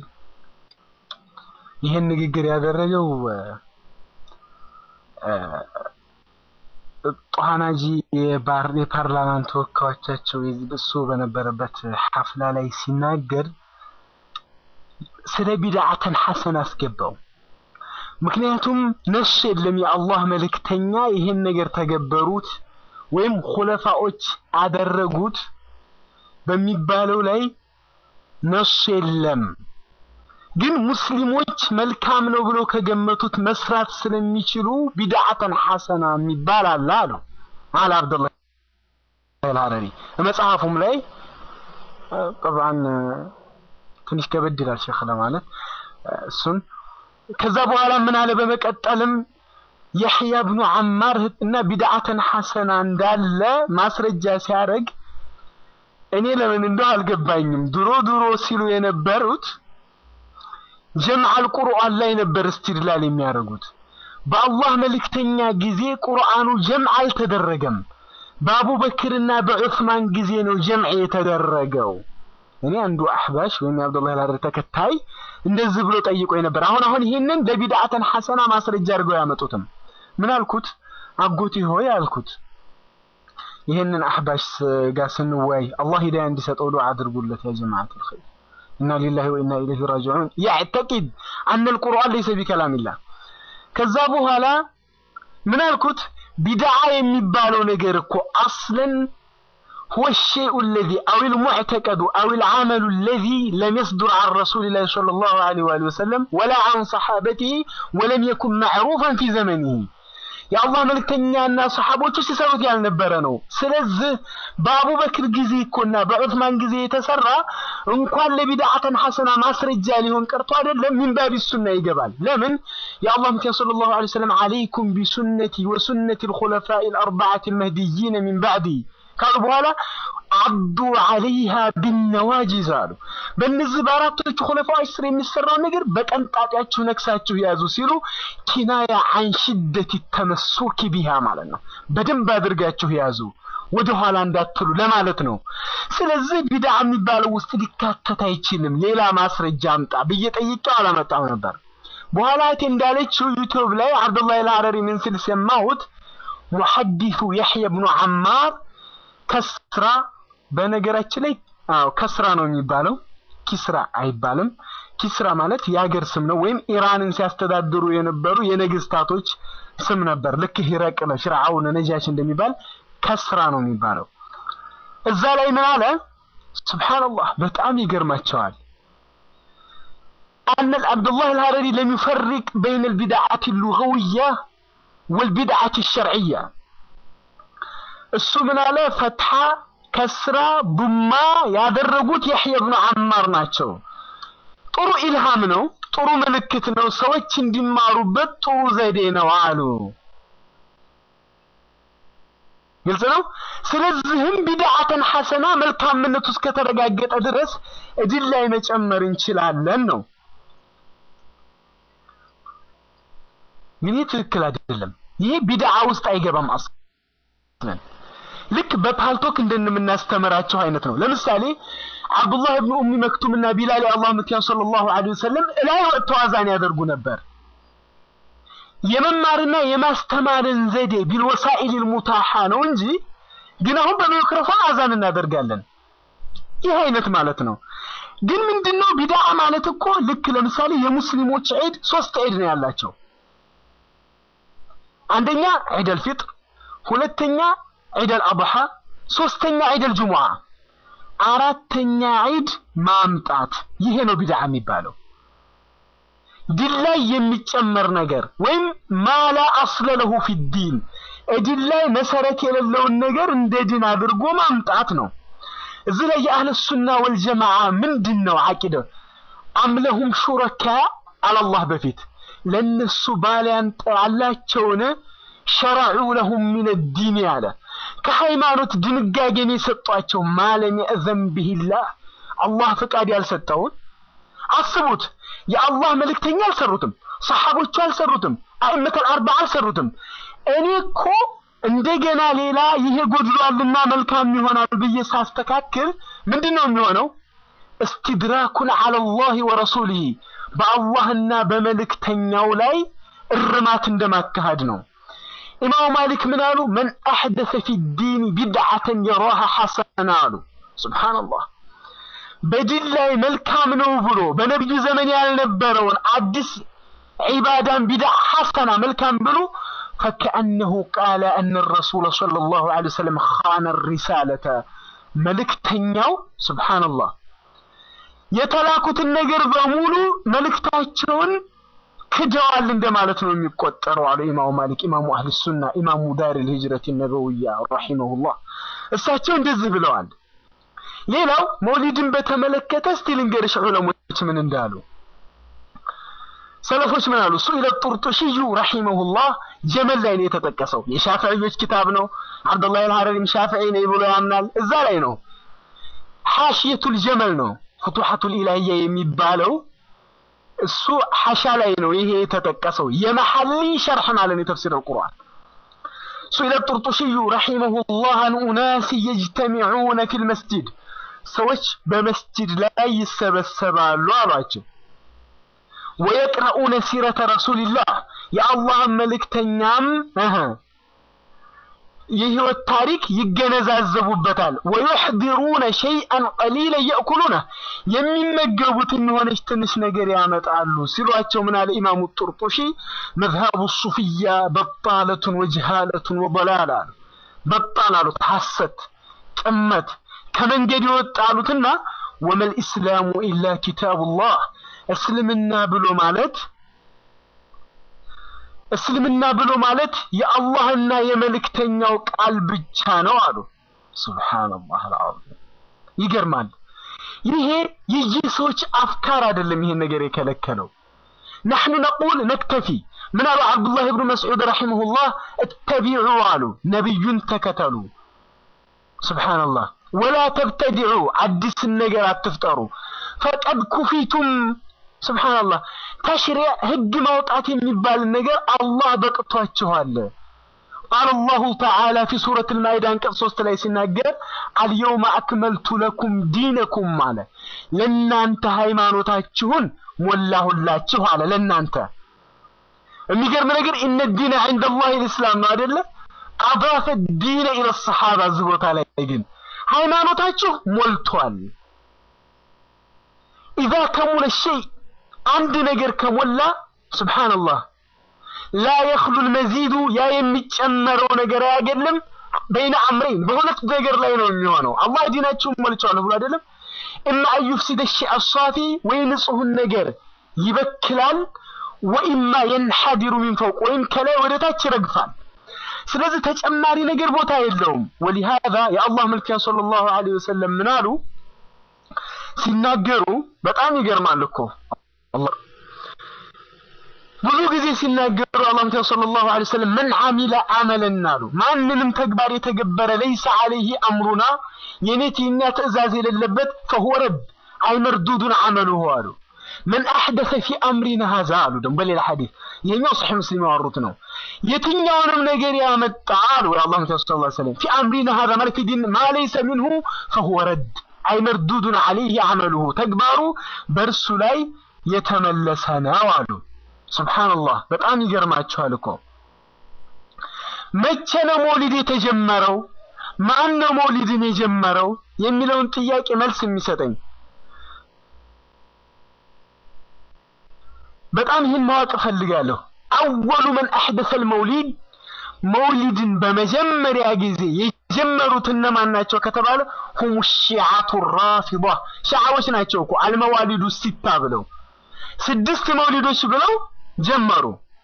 ይህን ንግግር ያደረገው ጦሃናጂ የፓርላማን ተወካዮቻቸው እሱ በነበረበት ሐፍላ ላይ ሲናገር ስለ ቢድዓተን ሐሰን አስገባው። ምክንያቱም ነሱ የለም የአላህ መልእክተኛ ይህን ነገር ተገበሩት ወይም ሁለፋዎች አደረጉት በሚባለው ላይ ነሱ የለም። ግን ሙስሊሞች መልካም ነው ብለው ከገመቱት መስራት ስለሚችሉ ቢድዓተን ሐሰና የሚባል አለ አሉ አለ አብዱላህ አልሐረሪ መጽሐፉም ላይ ጠብዓን ትንሽ ከበድ ይላል ሸክ ለማለት እሱን ከዛ በኋላ ምን አለ በመቀጠልም የሕያ ብኑ አማር እና ቢድዓተን ሐሰና እንዳለ ማስረጃ ሲያደርግ እኔ ለምን እንደው አልገባኝም። ድሮ ድሮ ሲሉ የነበሩት ጀምዐል ቁርአን ላይ ነበር እስትድላል የሚያደርጉት። በአላህ መልእክተኛ ጊዜ ቁርአኑ ጀምዕ አልተደረገም። በአቡበክርና በዑስማን ጊዜ ነው ጀምዕ የተደረገው። እኔ አንዱ አህባሽ ወይም የአብዱላህ አልሐረሪ ተከታይ እንደዚህ ብሎ ጠይቆ ነበር። አሁን አሁን ይሄንን ለቢድዓተን ሐሰና ማስረጃ አድርገው ያመጡትም። ምን አልኩት? አጎቴ ሆይ አልኩት ይሄንን አህባሽ ጋር ስንወያይ አላህ ሂዳያ እንዲሰጠው ዱዓ አድርጉለት ያ ጀማዓት الخير ኢና ሊላሂ ወኢና ኢለይሂ ራጂዑን ያዕተቂድ አነ القرآن ليس بكلام الله ከዛ በኋላ ምን አልኩት ቢድዓ የሚባለው ነገር እኮ አስለን هو الشيء الذي أو المعتقد أو العمل الذي لم يصدر عن رسول الله صلى الله عليه وآله وسلم ولا عن صحابته ولم يكن معروفا في زمنه የአላህ መልእክተኛና ሰሓቦቹ ሲሰሩት ያልነበረ ነው። ስለዚህ በአቡበክር ጊዜ እኮና በዑስማን ጊዜ የተሰራ እንኳን ለቢድዓተን ሐሰና ማስረጃ ሊሆን ቀርቶ አይደለም ሚንባቢ ሱና ይገባል። ለምን የአላህ መልእክተኛ ሰለላሁ ዐለይሂ ወሰለም አለይኩም ቢሱነቲ ወሱነቲ አልኹለፋኢ አልአርበዓቲ አልመህዲይነ ሚን ባዕዲ ካሉ በኋላ አዱ አለይሃ ቢነዋጂዝ አሉ። በእነዚህ በአራቶቹ ኹለፋዎች ስር የሚሰራውን ነገር በቀንጣጤያችሁ ነክሳችሁ ያዙ ሲሉ ኪናያ አን ሽደት ተመሱኪ ቢሃ ማለት ነው። በደንብ አድርጋችሁ ያዙ ወደ ኋላ እንዳትሉ ለማለት ነው። ስለዚህ ቢድዓ የሚባለው ውስጥ ሊካተት አይችልም። ሌላ ማስረጃ አምጣ ብዬ ጠይቄው አላመጣም ነበር። በኋላ እቴ እንዳለችው ዩቲዩብ ላይ አብዱላህ አልሐረሪ ምን ሲል ሰማሁት። ሙሐዲሱ የሕያ ብኑ አማር ከስራ በነገራችን ላይ አዎ ከስራ ነው የሚባለው፣ ኪስራ አይባልም። ኪስራ ማለት የሀገር ስም ነው፣ ወይም ኢራንን ሲያስተዳድሩ የነበሩ የነገስታቶች ስም ነበር። ልክ ሂረቅለ፣ ፍርዓውን፣ ነጃሽ እንደሚባል ከስራ ነው የሚባለው። እዛ ላይ ምን አለ? ሱብሃንአላህ በጣም ይገርማቸዋል። أن عبد الله الهرري لم يفرق بين البدعة اللغوية والبدعة الشرعية እሱ ምን አለ ፈትሐ ከስራ ቡማ ያደረጉት የሕያ ብኑ አማር ናቸው። ጥሩ ኢልሃም ነው፣ ጥሩ ምልክት ነው፣ ሰዎች እንዲማሩበት ጥሩ ዘዴ ነው አሉ። ግልጽ ነው። ስለዚህም ቢድዓተን ሐሰና መልካምነቱ እስከተረጋገጠ ድረስ እድል ላይ መጨመር እንችላለን ነው። ግን ይህ ትክክል አይደለም። ይሄ ቢድዓ ውስጥ አይገባም አስለን ልክ በፓልቶክ እንደምናስተምራቸው አይነት ነው። ለምሳሌ አብዱላህ ኢብኑ ኡሚ መክቱም እና ቢላል የአላህ መልእክተኛ ሰለላሁ ዐለይሂ ወሰለም እላይ ወጥተው አዛን ያደርጉ ነበር። የመማርና የማስተማርን ዘዴ ቢልወሳኢል ሙታሃ ነው እንጂ ግን አሁን በማይክሮፎን አዛን እናደርጋለን። ይህ አይነት ማለት ነው። ግን ምንድነው ቢድዓ ማለት እኮ ልክ ለምሳሌ የሙስሊሞች ዒድ ሶስት ዒድ ነው ያላቸው። አንደኛ ዒደል ፊጥር፣ ሁለተኛ ዒደል አድሓ፣ ሶስተኛ ዒደል ጁሙዓ፣ አራተኛ ዒድ ማምጣት። ይሄ ነው ቢድዓ የሚባለው። ድል ላይ የሚጨመር ነገር ወይም ማላ አስለ ለሁ ፊዲን እድል ላይ መሰረት የሌለውን ነገር እንደ ድን አድርጎ ማምጣት ነው። እዚህ ላይ የአህለ ሱና ወልጀማዓ ምንድን ነው አቂደ አምለሁም ሹረካ አላላህ በፊት ለነሱ ባሊያን አላቸውን ሸረዑ ለሁም ሚን ዲን ያለ ከሃይማኖት ድንጋጌን የሰጧቸው ማለም የእዘን ቢሂላህ አላህ ፍቃድ ያልሰጠውን አስቡት። የአላህ መልእክተኛ አልሰሩትም፣ ሰሓቦቹ አልሰሩትም፣ አእመተል አርባ አልሰሩትም። እኔ እኮ እንደገና ሌላ ይሄ ጎድሏልና መልካም ይሆናል ብዬ ሳስተካክል ምንድን ነው የሚሆነው? እስትድራኩን ዐለላሂ ወረሱሊሂ በአላህና በመልእክተኛው ላይ እርማት እንደማካሄድ ነው። ኢማሙ ማሊክ ምን አሉ? መን አሕደሰ ፊ ዲን ቢድዓተን የራሃ ሐሰና አሉ። ሱብሓነላህ በዲን ላይ መልካም ነው ብሎ በነቢዩ ዘመን ያልነበረውን አዲስ ዒባዳን ቢድዓ ሐሰና መልካም ብሎ ፈከአነሁ ቃለ አነ ረሱለ ሰለላሁ ዐለይሂ ወሰለም ኻነ ሪሳለተ መልእክተኛው ሱብሓነላህ የተላኩትን ነገር በሙሉ መልእክታቸውን ክደዋል እንደማለት ነው የሚቆጠረው አሉ ኢማሙ ማሊክ ኢማሙ አህል ሱና ኢማሙ ዳር ልሂጅረት ነበውያ ረሒመሁላህ እሳቸው እንደዚህ ብለዋል። ሌላው መውሊድን በተመለከተ እስቲ ልንገርሽ ዑለሞች ምን እንዳሉ ሰለፎች ምን አሉ? ሱኢለ ጡርጡሽዩ ረሂመሁላህ ጀመል ላይ ነው የተጠቀሰው። የሻፊዒዎች ኪታብ ነው። አብዱላህ አልሐረሪም ሻፊዒ ነኝ ብሎ ያምናል። እዛ ላይ ነው። ሐሽየቱል ጀመል ነው ፍቱሐቱል ኢላሂያ የሚባለው እሱ ሐሻ ላይ ነው ይሄ የተጠቀሰው። የመሐሊ ሸርሕ ማለት ነው የተፍሲር አልቁርአን ሱኢለ ጡርጡሽዩ ረሂመሁላህ አን ኡናስ የጅተሚዑነ ፊል መስጂድ ሰዎች በመስጂድ ላይ ይሰበሰባሉ አሏቸው። ወየቅረኡነ ሲረተ ረሱልላህ የአላህን መልእክተኛም እህ የህይወት ታሪክ ይገነዛዘቡበታል። ወዩሕዲሩነ ሸይአን ቀሊለ የእኩሉነ የሚመገቡትን የሆነች ትንሽ ነገር ያመጣሉ ሲሏቸው ምን አለ ኢማሙ ጡርጡሺ መዝሃቡ ሱፍያ በጣለቱን ወጅሃለቱን ወበላል አሉ። በጣል አሉት ሐሰት፣ ጥመት ከመንገድ የወጣሉትና ወመል ኢስላሙ ኢላ ኪታቡላህ እስልምና ብሎ ማለት እስልምና ብሎ ማለት የአላህና የመልእክተኛው ቃል ብቻ ነው አሉ። ሱብሃንአላህ አልዓዚም። ይገርማል። ይሄ የየሰዎች አፍካር አይደለም ይሄን ነገር የከለከለው። ነሕኑ ነቁል ነክተፊ ምን አሉ አብዱላህ ብኑ መስዑድ ረሒመሁላህ እተቢዑ አሉ ነቢዩን ተከተሉ። ሱብሃንአላህ ወላ ተብተዲዑ አዲስን ነገር አትፍጠሩ። ፈቀድ ኩፊቱም ሱብሃንአላህ ተሽሪዕ ህግ ማውጣት የሚባል ነገር አላህ በቅቷችኋል። ቃል አላሁ ተዓላ ፊ ሱረት አልማኢዳ አንቀጽ ሶስት ላይ ሲናገር አልየውመ አክመልቱ ለኩም ዲነኩም አለ ለእናንተ ሃይማኖታችሁን ሞላሁላችሁ አለ ለእናንተ የሚገርም ነገር ኢነ ዲነ ዐንደ ላህ ልእስላም ነው አይደለ አዳፈ ዲነ ኢለ ሰሓባ እዚህ ቦታ ላይ ግን ሃይማኖታችሁ ሞልቷል ኢዛ ከሙለ ሸይ አንድ ነገር ከሞላ ሱብሃንአላህ ላ የኽሉ ልመዚዱ ያ የሚጨመረው ነገር አያገድልም በይነ አምረይን በሁለት ነገር ላይ ነው የሚሆነው አላህ ዲናችሁን ሞልቻለሁ ብሎ አይደለም እማ አን ዩፍሲደ ሸይአ አሳፊ ወይ ንጹሑን ነገር ይበክላል ወኢማ የንሐዲሩ ሚን ፈውቅ ወይም ከላይ ወደ ታች ይረግፋል ስለዚህ ተጨማሪ ነገር ቦታ የለውም ወሊሃዛ የአላህ መልክተኛ ሰለላሁ ዐለይሂ ወሰለም ምን አሉ ሲናገሩ በጣም ይገርማል እኮ አላህ ብዙ ጊዜ ሲናገሩ አላህ መልክተኛ ሰለላሁ ዐለይሂ ወሰለም መን አሚለ አመለን አሉ ማንንም ተግባር የተገበረ ለይሰ ዐለይሂ አምሩና የኔት የኛ ትእዛዝ የሌለበት ፈሁወ ረድ አይ መርዱዱን አመሉሁ አሉ መን አሕደሰ ፊ አምሪና ሀዛ አሉ ደግሞ በሌላ ሐዲስ ይሄኛው ሰሒህ ሙስሊም ያወሩት ነው የትኛውንም ነገር ያመጣ አሉ የአላህ መልክተኛ ሰለላሁ ዐለይሂ ወሰለም ፊ አምሪና ሀዛ ማለት ፊ ዲን ማ ለይሰ ሚንሁ ፈሁወ ረድ አይ መርዱዱን ዐለይሂ አመሉሁ ተግባሩ በእርሱ ላይ የተመለሰ ነው አሉ ሱብሃንአላህ በጣም ይገርማችኋል እኮ መቼ ነው መውሊድ የተጀመረው ማን ነው መውሊድን የጀመረው የሚለውን ጥያቄ መልስ የሚሰጠኝ በጣም ይህን ማወቅ እፈልጋለሁ አወሉ መን አሕደሰ ልመውሊድ መውሊድን በመጀመሪያ ጊዜ የጀመሩት እነማን ናቸው ከተባለ ሁሙ ሺዓቱ ራፊዳ ሺዓዎች ናቸው እኮ አልመዋሊዱ ሲታ ብለው ስድስት መውሊዶች ብለው ጀመሩ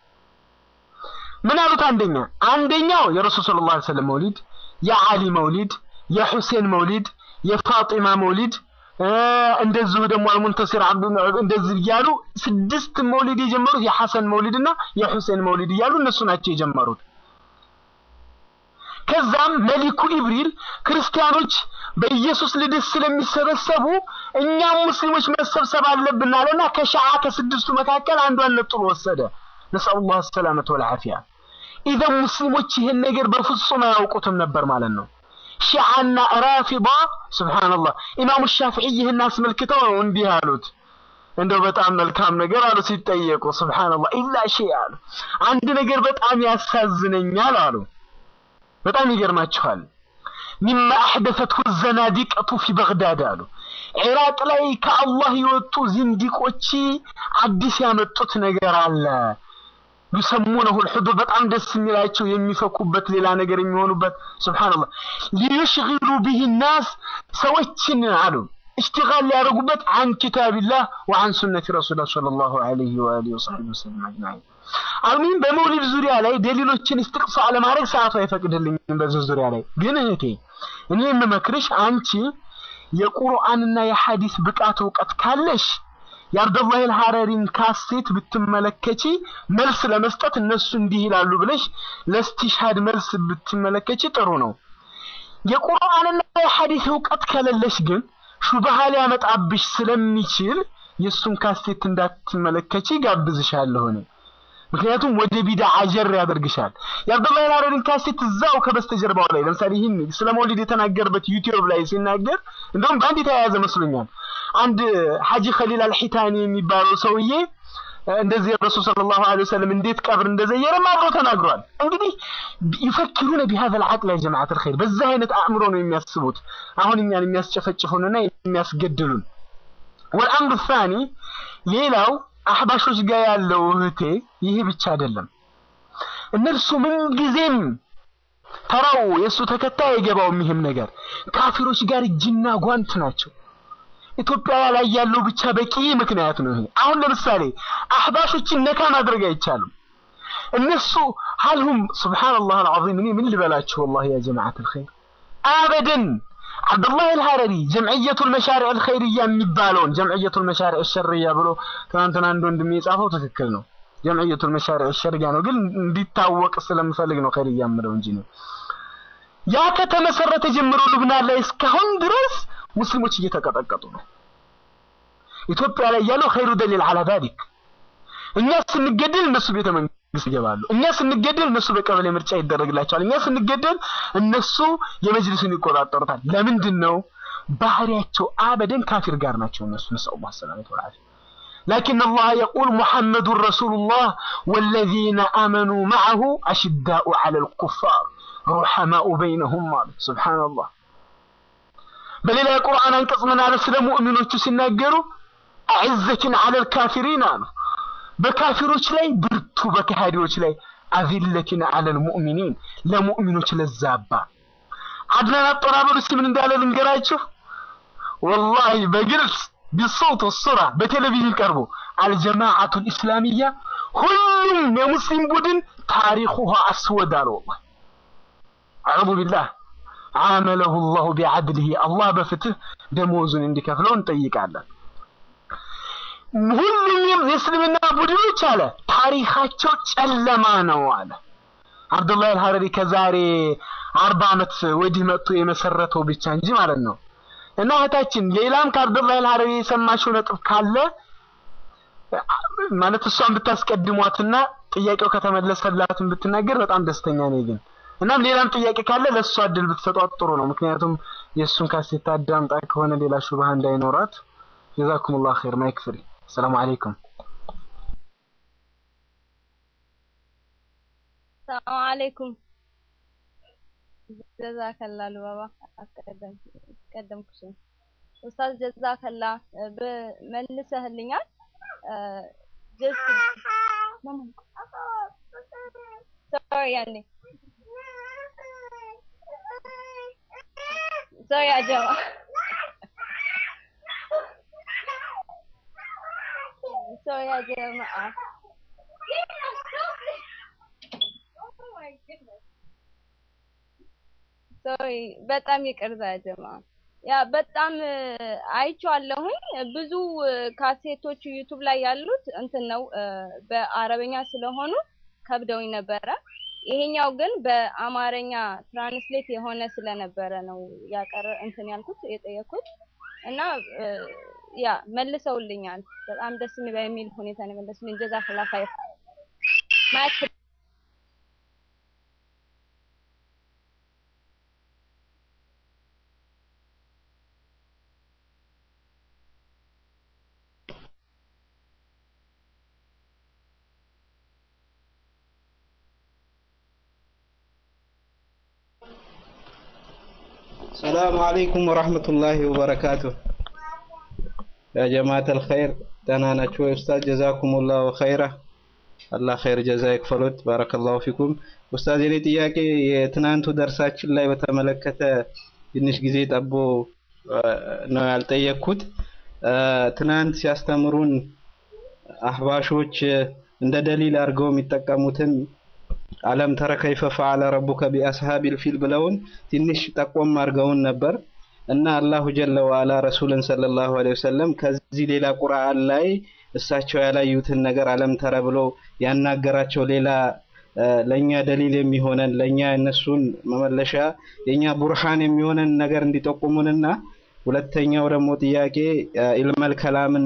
ምን አሉት አንደኛ አንደኛው የረሱል ሰለላሁ ዐለይሂ ወሰለም መውሊድ የዓሊ መውሊድ የሁሴን መውሊድ የፋጢማ መውሊድ እንደዚሁ ደግሞ አልሙንተሲር አብዱ እንደዚህ እያሉ ስድስት መውሊድ የጀመሩት የሐሰን መውሊድና የሁሴን መውሊድ እያሉ እነሱ ናቸው የጀመሩት ከዛም መሊኩ ኢብሪል ክርስቲያኖች በኢየሱስ ልደት ስለሚሰበሰቡ እኛም ሙስሊሞች መሰብሰብ አለብን አለና ከሸዓ ከስድስቱ መካከል አንዷን ነጥሎ ወሰደ ነስአሉላህ ሰላመተ ወልዓፊያ ኢዘን ሙስሊሞች ይህን ነገር በፍጹም አያውቁትም ነበር ማለት ነው ሺዓና ራፊዳ ሱብሃንአላህ ኢማሙ ሻፊዒ ይህን አስመልክተው ነው እንዲህ አሉት እንደው በጣም መልካም ነገር አሉ ሲጠየቁ ሱብሃንአላህ ኢላ ሺ አሉ አንድ ነገር በጣም ያሳዝነኛል አሉ በጣም ይገርማችኋል ሚማ አሕደሰትሁ ዘናዲቀቱ ፊ በግዳድ አሉ ኢራቅ ላይ ከአላህ የወጡ ዝንዲቆች አዲስ ያመጡት ነገር አለ ዩሰሙነሁ ልሑዱር በጣም ደስ የሚላቸው የሚፈኩበት ሌላ ነገር የሚሆኑበት ስብሓንላህ ሊዩሽግሉ ብህ ናስ ሰዎችን አሉ اشتغال ሊያደርጉበት عن كتاب الله وعن سنة رسول الله صلى الله عليه وآله وصحبه وسلم أجمعين አልሚን በመውሊድ ዙሪያ ላይ ደሊሎችን እስትቅሷ ለማድረግ ሰዓቱ አይፈቅድልኝም በዚህ ዙሪያ ላይ ግን እህቴ እኔ የምመክርሽ አንቺ የቁርአንና የሐዲስ ብቃት እውቀት ካለሽ የአብደላህ አልሐረሪን ካሴት ብትመለከቺ መልስ ለመስጠት እነሱ እንዲህ ይላሉ ብለሽ ለስቲሻድ መልስ ብትመለከቺ ጥሩ ነው። የቁርአንና የሐዲስ እውቀት ከሌለሽ ግን ሹብሃ ሊያመጣብሽ ስለሚችል የእሱን ካሴት እንዳትመለከቺ ጋብዝሻለሁ እኔ። ምክንያቱም ወደ ቢድዓ ጀር ያደርግሻል። የአብዱላህ አልሐረሪን ካሴት እዛው ከበስተጀርባው ላይ ለምሳሌ ይህን ስለ መውሊድ የተናገርበት ዩቲዩብ ላይ ሲናገር እንደውም በአንድ የተያያዘ መስሎኛል። አንድ ሐጂ ኸሊል አልሒታኒ የሚባለው ሰውዬ እንደዚህ ረሱል ሰለላሁ ዐለይሂ ወሰለም እንዴት ቀብር እንደዘየረም አብሮ ተናግሯል። እንግዲህ ይፈክሩነ ቢሃዘ ልዓቅል ያ ጀማዓት አልኸይር፣ በዛ አይነት አእምሮ ነው የሚያስቡት አሁን እኛን የሚያስጨፈጭፉንና የሚያስገድሉን። ወልአምሩ ሳኒ ሌላው አህባሾች ጋር ያለው እህቴ ይሄ ብቻ አይደለም። እነርሱ ምንጊዜም ተራው የእሱ ተከታይ አይገባውም። ይህም ነገር ካፊሮች ጋር እጅና ጓንት ናቸው። ኢትዮጵያ ላይ ያለው ብቻ በቂ ምክንያት ነው ይሄ። አሁን ለምሳሌ አህባሾችን ነካ ማድረግ አይቻልም። እነሱ ሀልሁም ሱብሃነላህ አልዓዚም እኔ ምን ልበላችሁ ወላሂ ያ ጀማዓት አልኸይር አበደን አብዱላህ አልሐረሪ ጀምዕየቱል መሻሪዕ አልኸይርያ የሚባለውን ጀምዕየቱል መሻሪዕ አልሸርያ ብሎ ትናንትና አንድ ወንድሜ የጻፈው ትክክል ነው። ጀምዕየቱል መሻሪዕ አልሸርያ ነው፣ ግን እንዲታወቅ ስለምፈልግ ነው ኸይርያ የምለው እንጂ ነው። ያ ከተመሰረተ ጀምሮ ልብናን ላይ እስካሁን ድረስ ሙስሊሞች እየተቀጠቀጡ ነው። ኢትዮጵያ ላይ ያለው ኸይሩ ደሊል አላ ዛሊክ እኛ ስንገደል እነሱ ቤተ መንግስት ይገባሉ። እኛ ስንገደል እነሱ በቀበሌ ምርጫ ይደረግላቸዋል። እኛ ስንገደል እነሱ የመጅልሱን ይቆጣጠሩታል። ለምንድን ነው? ባህሪያቸው አበደን ካፊር ጋር ናቸው እነሱ ነስአሉላህ ሰላመተ ወልዓፊያ لكن الله يقول محمد رسول الله والذين آمنوا معه أشداء على الكفار رحماء بينهم ማለት سبحان الله በሌላ የቁርአን አንቀጽ ምን አለ ስለ ሙእሚኖቹ ሲናገሩ አዕዘትን አለል ካፊሪን አሉ በካፊሮች ላይ ብርቱ በከሃዲዎች ላይ አዚለትን አለል ሙእሚኒን ለሙእሚኖች ለዛባ አድናን አጠራበሉ እስኪ ምን እንዳለ ልንገራችሁ ወላሂ በግልጽ ቢሶት ወሱራ በቴሌቪዥን ቀርቦ አልጀማዓቱ ልእስላሚያ ሁሉም የሙስሊም ቡድን ታሪኩሃ አስወድ አለ ወላሂ አዑዙ ቢላህ ዓመለሁ ላሁ ቢዓድልህ አላህ በፍትህ ደሞዙን እንዲከፍለው እንጠይቃለን። ሁሉም የእስልምና ቡድኖች አለ ታሪካቸው ጨለማ ነው አለ። አብዱላህ አልሐረሪ ከዛሬ አርባ ዓመት ወዲህ መጥቶ የመሰረተው ብቻ እንጂ ማለት ነው። እና እህታችን ሌላም ከአብዱላህ አልሐረሪ የሰማሽው ነጥብ ካለ ማለት እሷን ብታስቀድሟትና ጥያቄው ከተመለሰላትን ብትናገር በጣም ደስተኛ ነኝ ግን እናም ሌላም ጥያቄ ካለ ለእሷ እድል ብትሰጧት ጥሩ ነው። ምክንያቱም የእሱን ካሴት አዳምጣ ከሆነ ሌላ ሹብሃ እንዳይኖራት። ጀዛኩሙላህ ኸይር። ማይክ ፍሪ። ሰላም አለይኩም። ሰላም አለይኩም። ጀዛከላ ልባባ አስቀደምኩሽ። ኡስታዝ ጀዛከላ መልሰህልኛል። ጀስት ሶሪ ያኔ Sorry يا جماعة Sorry يا جماعة ሶሪ በጣም ይቅርታ ጀማ ያ በጣም አይቼዋለሁኝ ብዙ ካሴቶች ዩቱብ ላይ ያሉት እንትን ነው በአረበኛ ስለሆኑ ከብደውኝ ነበረ ይሄኛው ግን በአማርኛ ትራንስሌት የሆነ ስለነበረ ነው ያቀረ እንትን ያልኩት የጠየኩት እና ያ መልሰውልኛል። በጣም ደስ በሚል ሁኔታ ነው የመለሱልኝ። ጀዛከላ ኸይር ማክ ሰላሙ አለይኩም ወራህመቱላሂ ወበረካቱ። ያ ጀማዓተል ኸይር ደህና ናችሁ ወይ? ኡስታዝ ጀዛኩሙላሁ ኸይራ። አላህ ኸይር ጀዛ ይክፈሉት። ባረከላሁ ፊኩም። ኡስታዝ የኔ ጥያቄ የትናንቱ ደርሳችን ላይ በተመለከተ ትንሽ ጊዜ ጠቦ ነው ያልጠየቅኩት። ትናንት ሲያስተምሩን አህባሾች እንደ ደሊል አድርገው የሚጠቀሙትን አለም ተረ ከይፈ ፈዓለ ረቡከ ቢአስሃቢል ፊል ብለውን ትንሽ ጠቆም አድርገውን ነበር። እና አላሁ ጀለ ወአላ ረሱልን ሰለላሁ ዐለይሂ ወሰለም ከዚህ ሌላ ቁርአን ላይ እሳቸው ያላዩትን ነገር አለም ተረ ብሎ ያናገራቸው ሌላ ለኛ ደሊል የሚሆነን ለኛ እነሱን መመለሻ የኛ ቡርሃን የሚሆነን ነገር እንዲጠቁሙንና ሁለተኛው ደግሞ ጥያቄ ኢልመል ከላምን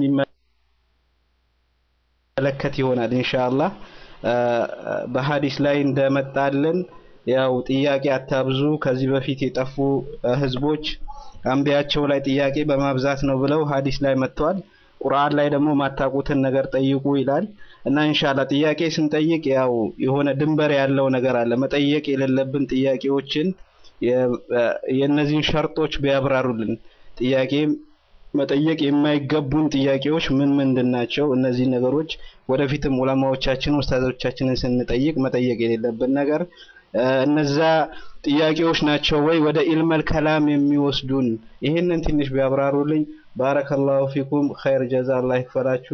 በሚመለከት ይሆናል ኢንሻአላህ። በሀዲስ ላይ እንደመጣልን ያው ጥያቄ አታብዙ፣ ከዚህ በፊት የጠፉ ህዝቦች አንቢያቸው ላይ ጥያቄ በማብዛት ነው ብለው ሀዲስ ላይ መጥተዋል። ቁርአን ላይ ደግሞ ማታውቁትን ነገር ጠይቁ ይላል እና ኢንሻአላህ ጥያቄ ስንጠይቅ ያው የሆነ ድንበር ያለው ነገር አለ። መጠየቅ የሌለብን ጥያቄዎችን የእነዚህን ሸርጦች ቢያብራሩልን ጥያቄ መጠየቅ የማይገቡን ጥያቄዎች ምን ምንድን ናቸው? እነዚህ ነገሮች ወደፊትም ዑለማዎቻችን ኡስታዞቻችንን ስንጠይቅ መጠየቅ የሌለብን ነገር እነዛ ጥያቄዎች ናቸው ወይ ወደ ኢልመል ከላም የሚወስዱን? ይህንን ትንሽ ቢያብራሩልኝ። ባረከላሁ ፊኩም ኸይር ጀዛ አላህ ይክፈላችሁ።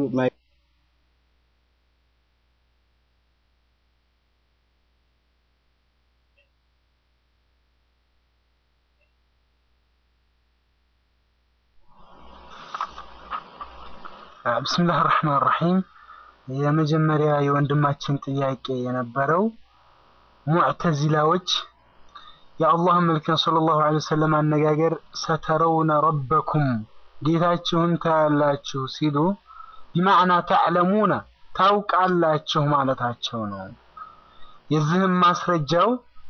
ብስምላህ ራህማን ራሒም የመጀመሪያ የወንድማችን ጥያቄ የነበረው ሙዕተዚላዎች የአላህ መልክን ሰለላሁ ዐለይሂ ወሰለም አነጋገር ሰተረውነ ረበኩም ጌታችሁን ታያላችሁ ሲሉ ቢማዕና ተዕለሙነ ታውቃላችሁ ማለታቸው ነው። የዚህም ማስረጃው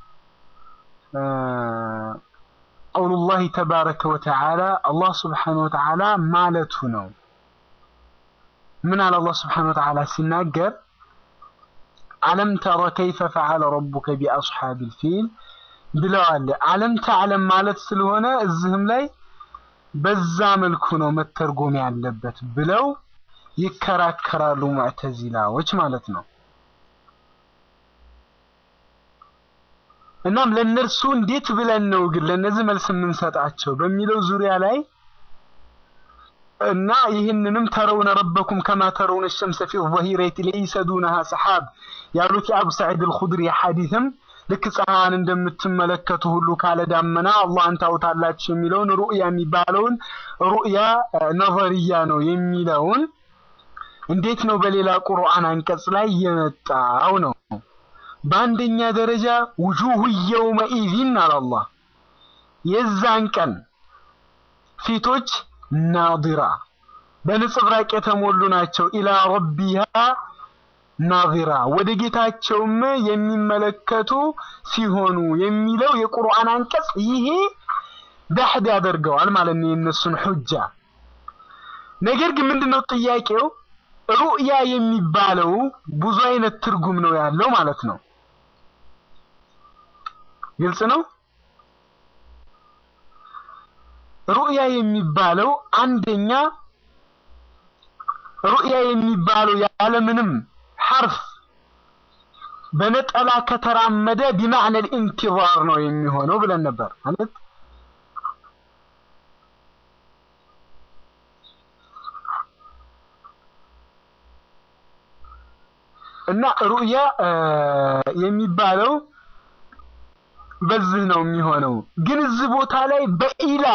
ቀውሉላህ ተባረከ ወተዓላ አላህ ስብሓነ ወተዓላ ማለቱ ነው። ምን አለ አላህ ስብሓነ ወተዓላ ሲናገር አለም ተረ ከይፈ ፈዓለ ረቡከ ቢአስሓቢል ፊል ብለዋል። አለም ተዕለም ማለት ስለሆነ እዚህም ላይ በዛ መልኩ ነው መተርጎም ያለበት ብለው ይከራከራሉ ሙዕተዚላዎች ማለት ነው። እናም ለእነርሱ እንዴት ብለን ነው ግን ለእነዚህ መልስ የምንሰጣቸው በሚለው ዙሪያ ላይ እና ይህንንም ተረውነ ረበኩም ከማ ተረውነ ሸምሰ ፊ ظሂረቲ ለይሰ ዱነሃ ሰሓብ ያሉት የአቡ ሰዒድ አልኹድሪ ሐዲትም ልክ ፀሐይን እንደምትመለከቱ ሁሉ ካለ ዳመና አላህን ታውታላችሁ የሚለውን ሩእያ የሚባለውን ሩእያ ነظርያ ነው የሚለውን እንዴት ነው በሌላ ቁርአን አንቀጽ ላይ የመጣው ነው። በአንደኛ ደረጃ ውጁሁ የውመኢዚን አለ አላህ የዛን ቀን ፊቶች ናዲራ በንጽብራቅ የተሞሉ ናቸው። ኢላ ረቢሃ ናዚራ ወደ ጌታቸውም የሚመለከቱ ሲሆኑ የሚለው የቁርአን አንቀጽ ይሄ ዳህድ ያደርገዋል ማለት ነው የእነሱን ሑጃ። ነገር ግን ምንድነው ጥያቄው? ሩእያ የሚባለው ብዙ አይነት ትርጉም ነው ያለው ማለት ነው። ግልጽ ነው። ሩእያ የሚባለው አንደኛ ሩእያ የሚባለው ያለምንም ሐርፍ በነጠላ ከተራመደ ቢማዕነ ልኢንቲዛር ነው የሚሆነው ብለን ነበር ማለት እና ሩእያ የሚባለው በዚህ ነው የሚሆነው። ግን እዚህ ቦታ ላይ በኢላ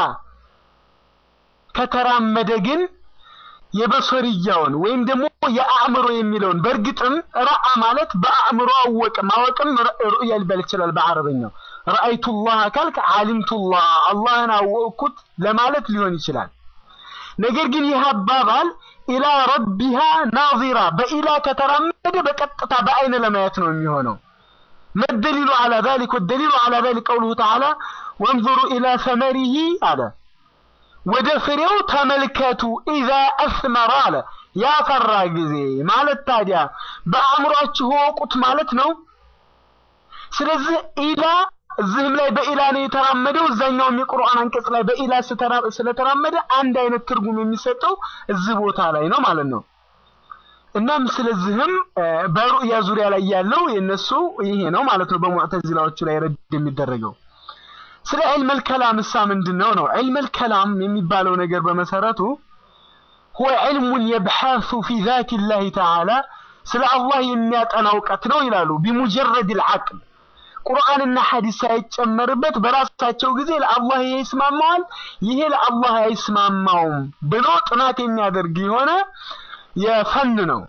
ከተራመደ ግን የበሶርያውን ወይም ደግሞ የአእምሮ የሚለውን በእርግጥም ረአ ማለት በአእምሮ አወቀ ማወቅም ሩእያ ሊባል ይችላል በአረበኛው። ረአይቱላህ ካልክ አሊምቱላህ አላህን አወቅኩት ለማለት ሊሆን ይችላል። ነገር ግን ይህ አባባል ኢላ ረቢሃ ናዚራ በኢላ ከተራመደ በቀጥታ በአይን ለማየት ነው የሚሆነው። መደሊሉ አላ ዛሊክ ወደሊሉ አላ ዛሊክ ቀውሉሁ ተዓላ ወንዙሩ ኢላ ሰመሪሂ አለ ወደ ፍሬው ተመልከቱ ኢዛ አስመራ አለ ያፈራ ጊዜ ማለት ታዲያ በአእምሯችሁ ወቁት ማለት ነው። ስለዚህ ኢላ እዚህም ላይ በኢላ ነው የተራመደው፣ እዛኛውም የቁርአን አንቀጽ ላይ በኢላ ስለተራመደ አንድ አይነት ትርጉም የሚሰጠው እዚህ ቦታ ላይ ነው ማለት ነው። እናም ስለዚህም በሩእያ ዙሪያ ላይ ያለው የነሱ ይሄ ነው ማለት ነው። በሙዕተዚላዎቹ ላይ ረድ የሚደረገው ስለ ዒልመል ከላም እሳ ምንድን ነው ነው? ዒልመል ከላም የሚባለው ነገር በመሰረቱ ሁወ ዒልሙን የብሓሱ ፊ ዛቲ ላሂ ተዓላ ስለ አላህ የሚያጠና እውቀት ነው ይላሉ። ቢሙጀረድ ልዓቅል ቁርአንና ሐዲስ ሳይጨመርበት በራሳቸው ጊዜ ለአላህ ይሄ ይስማማዋል፣ ይሄ ለአላህ አይስማማውም ብሎ ጥናት የሚያደርግ የሆነ የፈን ነው።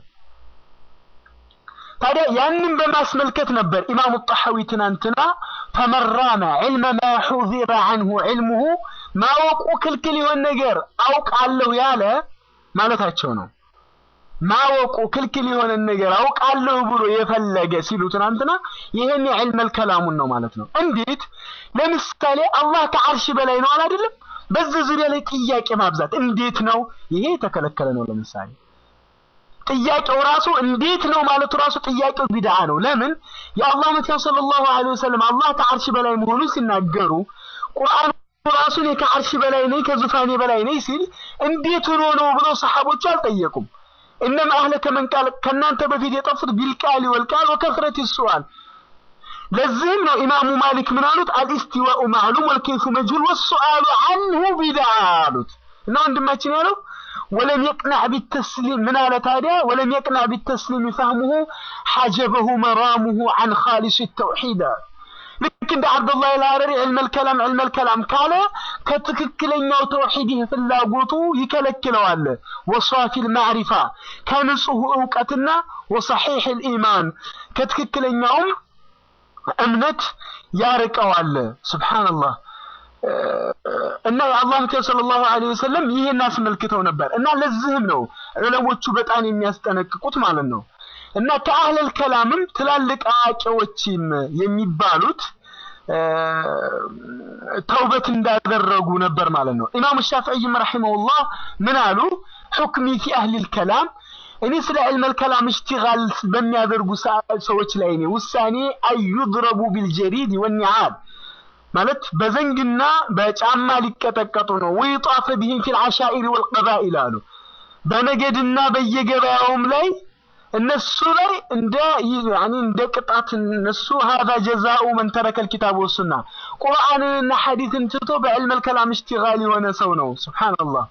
ታዲያ ያንን በማስመልከት ነበር ኢማሙ ጣሐዊ ትናንትና ፈመራመ ዒልመ ማ ሑዚረ ዐንሁ ዒልሙሁ ማወቁ ክልክል የሆን ነገር አውቃለሁ ያለ ማለታቸው ነው። ማወቁ ክልክል የሆነ ነገር አውቃለሁ ብሎ የፈለገ ሲሉ ትናንትና ይሄን የዕልመል ከላሙን ነው ማለት ነው። እንዴት? ለምሳሌ አላህ ከዓርሽ በላይ ነው አይደለም? በዚህ ዙሪያ ላይ ጥያቄ ማብዛት እንዴት ነው? ይሄ የተከለከለ ነው። ለምሳሌ ጥያቄው ራሱ እንዴት ነው ማለቱ ራሱ ጥያቄው ቢድዓ ነው። ለምን? የአላህ መልእክተኛ ሰለላሁ ዐለይሂ ወሰለም አላህ ከዓርሽ በላይ መሆኑን ሲናገሩ ቁርአን ራሱ እኔ ከዓርሽ በላይ ነኝ ከዙፋኔ በላይ ነኝ ሲል እንዴት ሆኖ ነው ብለው ሰሐቦቹ አልጠየቁም። እነማ አህለከ መን ቃል ከእናንተ በፊት የጠፉት ቢልቃል ወልቃል ወከፍረት ይሱአል። ለዚህም ነው ኢማሙ ማሊክ ምን አሉት? አልኢስቲዋኡ ማዕሉም ወልከይፉ መጅሁል ወሱአሉ አንሁ ቢድዓ አሉት። እና ወንድማችን ያለው ወለም የቅናዕ ቢተስሊም ምን አለ ታዲያ? ወለም የቅናዕ ቢተስሊም ፈህሙሁ ሐጀበሁ መራሙሁ አን ኻሊስ ተውሒድ ልክ እንደ አብዱላህ አልሐረሪ ዕልመል ከላም ዕልመል ከላም ካለ ከትክክለኛው ተውሂድ ፍላጎቱ ይከለክለዋል። ወሷፊል ማዕሪፋ ከንጹህ እውቀትና ወሰሒሕ ኢማን ከትክክለኛውም እምነት ያርቀዋል። ሱብሓነላህ እና የአላህ መልእክተኛ ሰለላሁ ዐለይሂ ወሰለም ይህን አስመልክተው ነበር እና ለዚህም ነው ዑለሞቹ በጣም የሚያስጠነቅቁት ማለት ነው። እና ከአህለል ከላምም ትላልቅ አዋቂዎችም የሚባሉት ተውበት እንዳደረጉ ነበር ማለት ነው። ኢማሙ ሻፊዒም ረሒመሁላህ ምን አሉ? ሑክሚ ፊ አህሊል ከላም እኔ ስለ ዕልመል ከላም እሽቲጋል በሚያደርጉ ሰዎች ላይ እኔ ውሳኔ አዩድረቡ ቢልጀሪድ ወኒዓል ማለት በዘንግና በጫማ ሊቀጠቀጡ ነው። ወይጣፈ ቢሂም ፊል ዓሻኢር ወልቀባኢል አሉ። በነገድና በየገበያውም ላይ እነሱ ላይ እንደ ያኒ እንደ ቅጣት እነሱ هذا جزاء من ترك الكتاب والسنة ቁርአንንና ሐዲስን ትቶ በዕልመል ከላም እሽቲጋል የሆነ ሰው ነው። ሱብሃንአላህ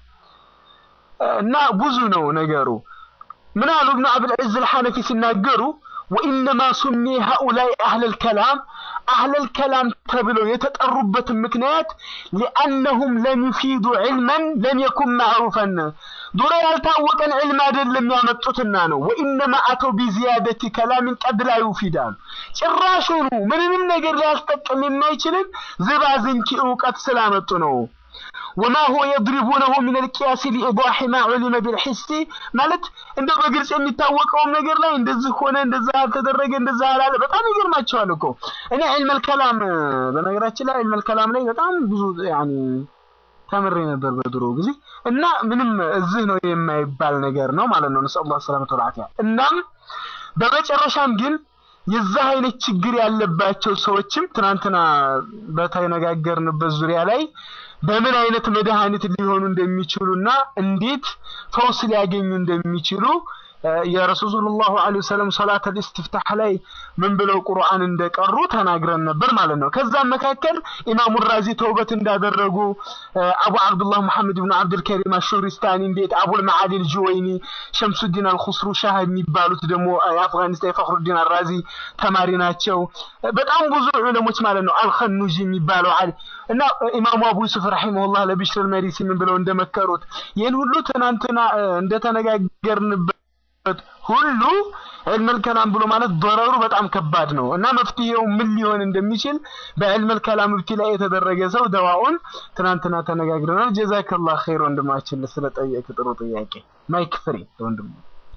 እና ብዙ ነው ነገሩ። ምን አሉ ኢብኑ አብል ዒዝ አልሐነፊ ሲናገሩ ወኢነማ ሱሚ ሃኡላይ አህለል ከላም አህለል ከላም ተብለው የተጠሩበትን ምክንያት ሊአነሁም ለም ዩፊዱ ዒልመን ለም የኩን ማዕሩፈን ዱሮ ያልታወቀን ዕልም አይደለም ያመጡትና ነው። ወኢነማ አተው ቢዚያደቲ ከላሚን ቀድ ላ ዩፊዳሉ ጭራሹኑ ምንንም ነገር ሊያስጠቅም የማይችልን ዝባዝንኪ እውቀት ስላመጡ ነው። ወማ ሁወ የድሪቡነሁ ሚን አልቂያስ ሊኢዳሒ ማ ዑሊመ ቢልሒሲ ማለት እንደው በግልጽ የሚታወቀውም ነገር ላይ እንደዚህ ሆነ እንደዛ አልተደረገ እንደዛ አላለ። በጣም ይገርማቸዋል እኮ እኔ ዒልመል ከላም በነገራችን ላይ ዒልመል ከላም ላይ በጣም ብዙ ያኒ ተምሬ ነበር በድሮ ጊዜ እና ምንም እዚህ ነው የማይባል ነገር ነው ማለት ነው። ነስአሉላህ ሰላመተ ወልዓፊያ። እናም በመጨረሻም ግን የዛ አይነት ችግር ያለባቸው ሰዎችም ትናንትና በተነጋገርንበት ዙሪያ ላይ በምን አይነት መድኃኒት ሊሆኑ እንደሚችሉና እንዴት ፈውስ ሊያገኙ እንደሚችሉ የረሱል ሰለላሁ ዐለይሂ ወሰለም ሶላት ኢስቲፍታህ ላይ ምን ብለው ቁርአን እንደቀሩ ተናግረን ነበር ማለት ነው። ከዛም መካከል ኢማሙ ራዚ ተውበት እንዳደረጉ አቡ አብዱላህ መሐመድ ብን አብዱል ከሪም አሹሪስታኒ እንዴት አቡል መዓሊል ጁወይኒ ሸምሱዲን አልኹስሩ ሻህ የሚባሉት ደግሞ የአፍጋኒስታን የፈኽሩዲን አራዚ ተማሪ ናቸው። በጣም ብዙ ዑለሞች ማለት ነው። አልኸኑጂ የሚባለው አሊ እና ኢማሙ አቡ ዩሱፍ ረሂመሁላህ ለቢሽር መሪሲ ምን ብለው እንደመከሩት ይህን ሁሉ ትናንትና እንደተነጋገርንበት ሁሉ ዕልመል ከላም ብሎ ማለት ضرሩ በጣም ከባድ ነው እና መፍትሄው ምን ሊሆን እንደሚችል በዕልመል ከላም ብቲ ላይ የተደረገ ሰው ደዋውን ትናንትና ተነጋግረናል። ጀዛከላህ ኸይር ወንድማችን ስለጠየቅ ጥሩ ጥያቄ። ማይክ ፍሪ ወንድም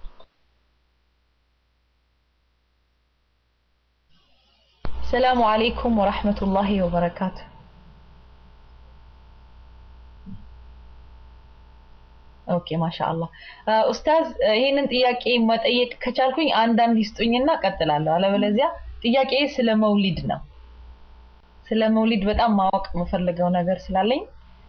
ሰላሙ አለይኩም ወራህመቱላሂ ወበረካቱ። ኦኬ ማሻአላህ ኡስታዝ ይህንን ጥያቄ መጠየቅ ከቻልኩኝ አንዳንድ ይስጡኝና ቀጥላለሁ። አለበለዚያ ጥያቄ ስለ መውሊድ ነው። ስለ መውሊድ በጣም ማወቅ የምፈልገው ነገር ስላለኝ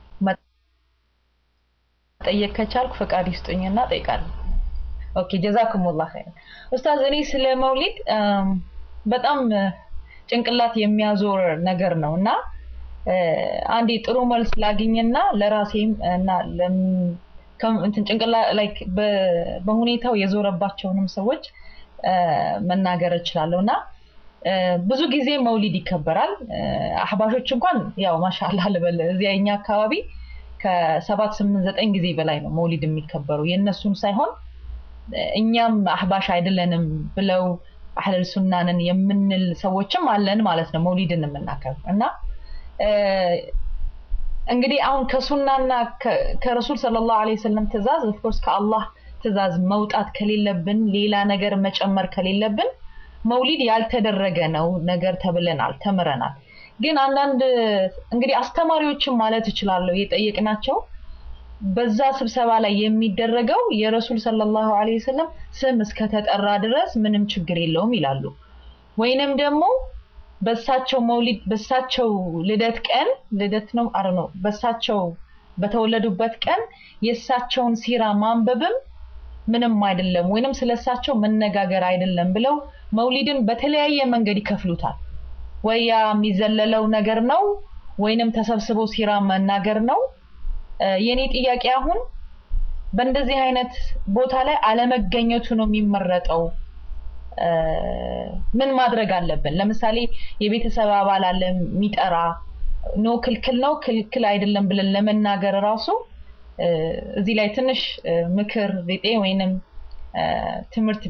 መጠየቅ ከቻልኩ ፈቃድ ይስጡኝና ጠይቃለሁ። ኦኬ ጀዛኩሙላህ ኸይር። ኡስታዝ እኔ ስለ መውሊድ በጣም ጭንቅላት የሚያዞር ነገር ነው እና አንዴ ጥሩ መልስ ላግኝና ለራሴም እና እንትን ጭንቅላ ላይክ በሁኔታው የዞረባቸውንም ሰዎች መናገር እችላለሁ እና እ፣ ብዙ ጊዜ መውሊድ ይከበራል። እ፣ አህባሾች እንኳን ያው ማሻአላህ ልበል እዚያ የኛ አካባቢ ከሰባት ስምንት ዘጠኝ ጊዜ በላይ ነው መውሊድ የሚከበረው የእነሱን ሳይሆን እ፣ እኛም አህባሽ አይደለንም ብለው አህለል ሱናንን የምንል ሰዎችም አለን ማለት ነው መውሊድን የምናከብር እና እ፣ እንግዲህ አሁን ከሱናና ከ- ከረሱል ሰለላሁ ዐለይሂ ወሰለም ትእዛዝ ኦፍኮርስ ከአላህ ትእዛዝ መውጣት ከሌለብን ሌላ ነገር መጨመር ከሌለብን መውሊድ ያልተደረገ ነው ነገር ተብለናል ተምረናል ግን አንዳንድ እንግዲህ አስተማሪዎችን ማለት እችላለሁ የጠየቅናቸው በዛ ስብሰባ ላይ የሚደረገው የረሱል ሰለላሁ ዐለይሂ ወሰለም ስም እስከተጠራ ድረስ ምንም ችግር የለውም ይላሉ ወይንም ደግሞ በሳቸው መውሊድ በሳቸው ልደት ቀን ልደት ነው አረ ነው በሳቸው በተወለዱበት ቀን የእሳቸውን ሲራ ማንበብም ምንም አይደለም ወይንም ስለሳቸው መነጋገር አይደለም ብለው መውሊድን በተለያየ መንገድ ይከፍሉታል ወይ ያ የሚዘለለው ነገር ነው ወይንም ተሰብስቦ ሲራ መናገር ነው እ፣ የኔ ጥያቄ አሁን በእንደዚህ አይነት ቦታ ላይ አለመገኘቱ ነው የሚመረጠው እ፣ ምን ማድረግ አለብን ለምሳሌ የቤተሰብ አባል አለ የሚጠራ ኖ ክልክል ነው ክልክል አይደለም ብለን ለመናገር ራሱ እ፣ እዚህ ላይ ትንሽ እ፣ ምክር ቢጤ ወይንም እ፣ ትምህርት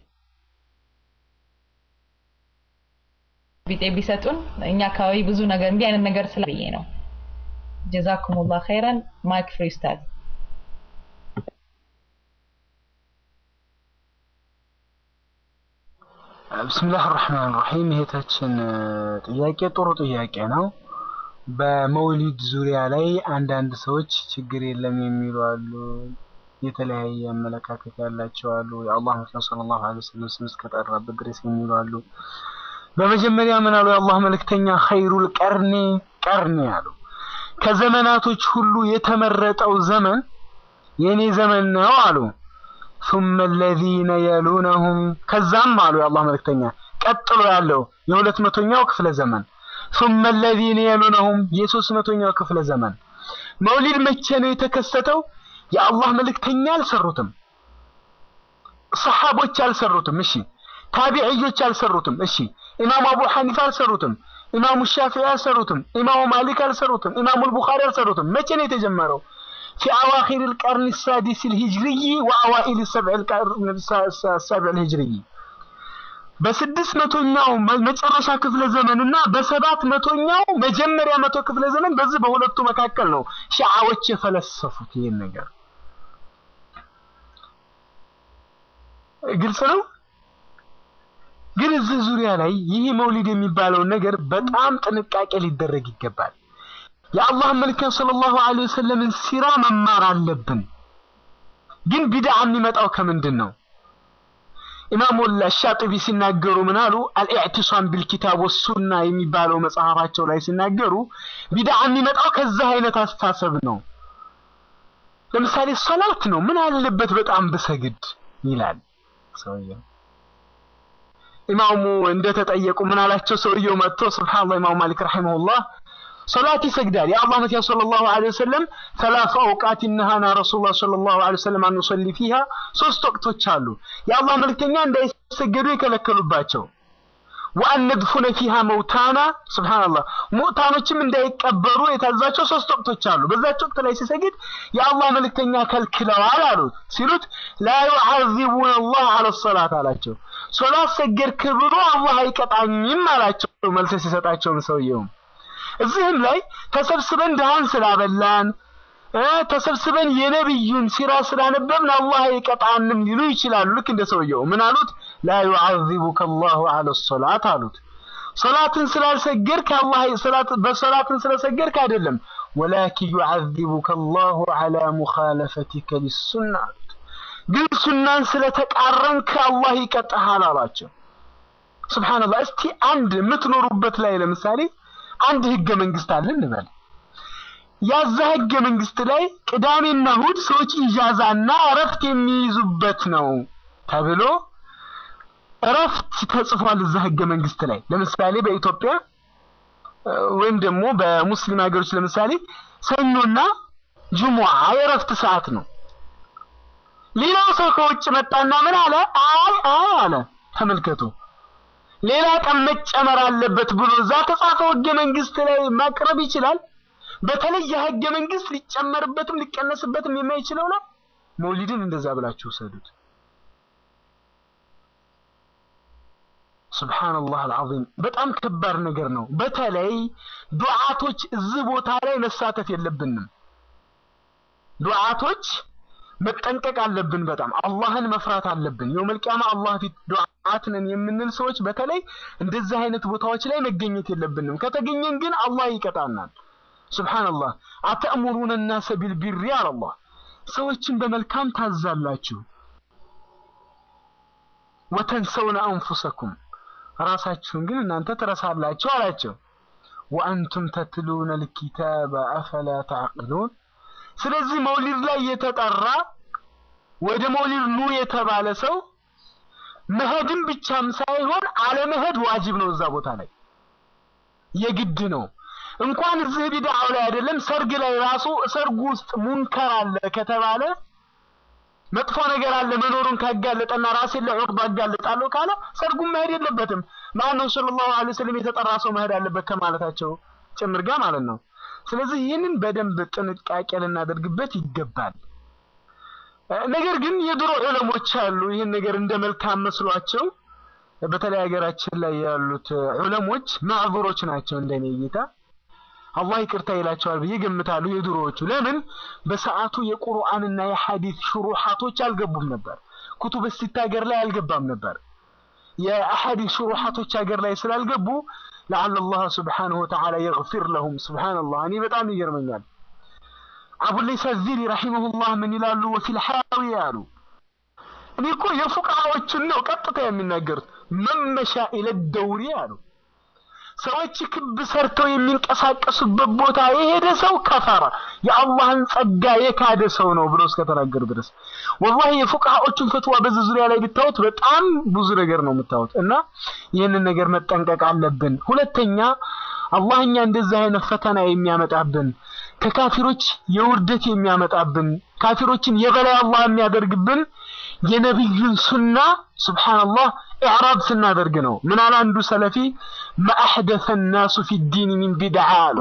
ቢጤ ቢሰጡን እኛ አካባቢ ብዙ ነገር እንዲህ አይነት ነገር ስለ ብዬ ነው ጀዛኩሙላህ ኸይረን ማይክ ፍሪ ኡስታዝ ብስምላህ ራህማን ራሒም ይሄታችን ጥያቄ ጥሩ ጥያቄ ነው። በመውሊድ ዙሪያ ላይ አንዳንድ ሰዎች ችግር የለም የሚሉ አሉ። የተለያየ አመለካከት ያላቸው አሉ። የአላህ መልእክተኛ ሰለላሁ ዐለይሂ ወሰለም ስም እስከጠራበት ድረስ የሚሉ አሉ። በመጀመሪያ ምን አሉ? የአላህ መልእክተኛ ኸይሩል ቀርኒ ቀርኒ አሉ። ከዘመናቶች ሁሉ የተመረጠው ዘመን የኔ ዘመን ነው አሉ። ثم الذين يلونهم ከዛም አሉ የአላህ መልእክተኛ ቀጥሎ ያለው የሁለት መቶኛው ክፍለ ዘመን ثم الذين يلونهم የሶስት መቶኛው ክፍለ ዘመን መውሊድ መቼ ነው የተከሰተው? የአላህ መልእክተኛ አልሰሩትም፣ ሰሓቦች አልሰሩትም። እሺ ታቢዕዮች አልሰሩትም። እሺ ኢማሙ አቡ ሐኒፋ አልሰሩትም፣ ኢማሙ ሻፊዒ አልሰሩትም፣ ኢማሙ ማሊክ አልሰሩትም፣ ኢማሙ አልቡኻሪ አልሰሩትም። መቼ ነው የተጀመረው? في أواخر القرن السادس الهجري وأوائل السبع القرن السابع الهجري በስድስት መቶኛው መጨረሻ ክፍለ ዘመን እና በሰባት መቶኛው መጀመሪያ መቶ ክፍለ ዘመን በዚህ በሁለቱ መካከል ነው ሺዓዎች የፈለሰፉት ይህን ነገር። ግልጽ ነው። ግን እዚህ ዙሪያ ላይ ይህ መውሊድ የሚባለውን ነገር በጣም ጥንቃቄ ሊደረግ ይገባል። የአላህ መልእክተኛ ሰለላሁ ዐለይሂ ወሰለምን ሲራ መማር አለብን። ግን ቢድዓ የሚመጣው ከምንድን ነው? ኢማሙ አሻጢቢ ሲናገሩ ምን አሉ? አልኢዕቲሳም ቢልኪታብ ወሱና የሚባለው መጽሐፋቸው ላይ ሲናገሩ ቢድዓ የሚመጣው ከዛ አይነት አስተሳሰብ ነው። ለምሳሌ ሶላት ነው፣ ምን አለበት በጣም ብሰግድ ይላል ሰውየው። ኢማሙ እንደተጠየቁ ምን አላቸው? ሰውየው መጥቶ ሱብሃንአላህ ኢማሙ ማሊክ ረሂመሁላህ ሶላት ይሰግዳል። የአላህ መልእክተኛ ሰለላሁ ዐለይሂ ወሰለም ሰላሳ አውቃት ነሃና ረሱሉላህ ሰለላሁ ዐለይሂ ወሰለም አን ኑሰሊ ፊሃ ሶስት ወቅቶች አሉ የአላህ መልእክተኛ እንዳይሰገዱ የከለከሉባቸው ወአን ነድፉነ ፊሃ መውታና ሱብሃንአላህ ሙዕታኖችም እንዳይቀበሩ የታዛቸው ሶስት ወቅቶች አሉ። በዛች ወቅት ላይ ሲሰግድ የአላህ መልእክተኛ ከልክለዋል አሉት። ሲሉት ላ ዩዓዚቡነ አላህ ዐለ ሶላት አላቸው። ሶላት ሰገድክ ብሎ አላህ አይቀጣኝም አላቸው። መልስ ሲሰጣቸውም ሰውየውም እዚህም ላይ ተሰብስበን ድሃን ስላበላን ተሰብስበን የነብዩን ሲራ ስላነበብን አላህ አይቀጣንም ሊሉ ይችላሉ። ልክ እንደ ሰውየው ምን አሉት? ላ ዩዓዚቡከ አላሁ ዐለ ሶላት አሉት። ሶላትን ስላልሰገድክ አላህ ሶላት በሶላትን ስለሰገድክ አይደለም፣ ወላኪን ዩዓዚቡከ አላሁ ዐላ ሙኻለፈቲከ ሊሱና አሉት። ግን ሱናን ስለተቃረንክ አላህ ይቀጣሃል አሏቸው። ሱብሃንአላህ። እስቲ አንድ የምትኖሩበት ላይ ለምሳሌ አንድ ህገ መንግስት አለ እንበል። ያዛ ህገ መንግስት ላይ ቅዳሜና እሁድ ሰዎች ኢጃዛና እረፍት የሚይዙበት ነው ተብሎ እረፍት ተጽፏል እዛ ህገ መንግስት ላይ። ለምሳሌ በኢትዮጵያ ወይም ደግሞ በሙስሊም ሀገሮች ለምሳሌ ሰኞና ጅሙዓ የእረፍት ሰዓት ነው። ሌላው ሰው ከውጭ መጣና ምን አለ? አይ አይ አለ። ተመልከቱ ሌላ ቀን መጨመር አለበት ብሎ እዛ ተጻፈው ህገ መንግስት ላይ ማቅረብ ይችላል። በተለይ የህገ መንግስት ሊጨመርበትም ሊቀነስበትም የማይችለው ነው። መውሊድን እንደዛ ብላችሁ ውሰዱት። ሱብሃንአላህ አልዓዚም በጣም ከባድ ነገር ነው። በተለይ ዱዓቶች እዚህ ቦታ ላይ መሳተፍ የለብንም። ዱዓቶች መጠንቀቅ አለብን። በጣም አላህን መፍራት አለብን። የውመል ቂያማ አላህ ፊት ዱዓት ነን የምንል ሰዎች በተለይ እንደዚህ አይነት ቦታዎች ላይ መገኘት የለብንም። ከተገኘን ግን አላህ ይቀጣናል። ሱብሃንአላህ አተእሙሩነ ናሰ ቢልቢሪ አላህ ሰዎችን በመልካም ታዛላችሁ ወተንሰውነ አንፉሰኩም ራሳችሁን ግን እናንተ ትረሳላችሁ አላቸው። ወአንቱም ተትሉነ ልኪታበ አፈላ ተዕቅሉን። ስለዚህ መውሊድ ላይ የተጠራ ወደ መውሊድ ኑ የተባለ ሰው መሄድም ብቻም ሳይሆን አለመሄድ ዋጅብ ነው። እዛ ቦታ ላይ የግድ ነው። እንኳን እዚህ ቢድዓው ላይ አይደለም ሰርግ ላይ ራሱ ሰርጉ ውስጥ ሙንከር አለ ከተባለ መጥፎ ነገር አለ መኖሩን ካጋለጠና ራሴን ለዑቅባ አጋለጣለሁ ካለ ሰርጉን መሄድ የለበትም። ማነው ሰለላሁ ዐለይሂ ወሰለም የተጠራ ሰው መሄድ አለበት ከማለታቸው ጭምር ጋር ማለት ነው። ስለዚህ ይህንን በደንብ ጥንቃቄ ልናደርግበት ይገባል። ነገር ግን የድሮ ዑለሞች አሉ ይህን ነገር እንደ መልካም መስሏቸው በተለይ ሀገራችን ላይ ያሉት ዑለሞች ማዕዙሮች ናቸው እንደኔ እይታ። አላህ ይቅርታ ይላቸዋል ብዬ ገምታለሁ። የድሮዎቹ ለምን በሰዓቱ የቁርአንና የሐዲስ ሹሩሓቶች አልገቡም ነበር። ኩቱብ ሲታ ሀገር ላይ አልገባም ነበር። የአሐዲስ ሹሩሓቶች ሀገር ላይ ስላልገቡ ለዓለ አላህ ስብሓነሁ ወተዓላ የግፊር ለሁም። ሱብሓነላህ እኔ በጣም ይገርመኛል። አቡለይስ አዚሊ ረሒመሁላህ ምን ይላሉ? ወፊል ሐራዊ አሉ። እኔ እኮ የፉቅሃዎችን ነው ቀጥታ የሚናገሩት። መመሻ ኢለ ደውሪ አሉ ሰዎች ክብ ሰርተው የሚንቀሳቀሱበት ቦታ የሄደ ሰው ከፈረ የአላህን ጸጋ የካደ ሰው ነው ብሎ እስከተናገሩ ድረስ ወላሂ የፉቅሃዎቹን ፈትዋ በዚህ ዙሪያ ላይ ብታዩት በጣም ብዙ ነገር ነው የምታዩት። እና ይህንን ነገር መጠንቀቅ አለብን። ሁለተኛ አላህ እኛ እንደዚህ አይነት ፈተና የሚያመጣብን ከካፊሮች የውርደት የሚያመጣብን ካፊሮችን የበላይ አላህ የሚያደርግብን የነቢዩን ሱና ሱብሓነላህ ኢዕራብ ስናደርግ ነው። ምን አለ አንዱ ሰለፊ መአሕደሰ ናሱ ፊ ዲን ሚን ቢድዓ አሉ።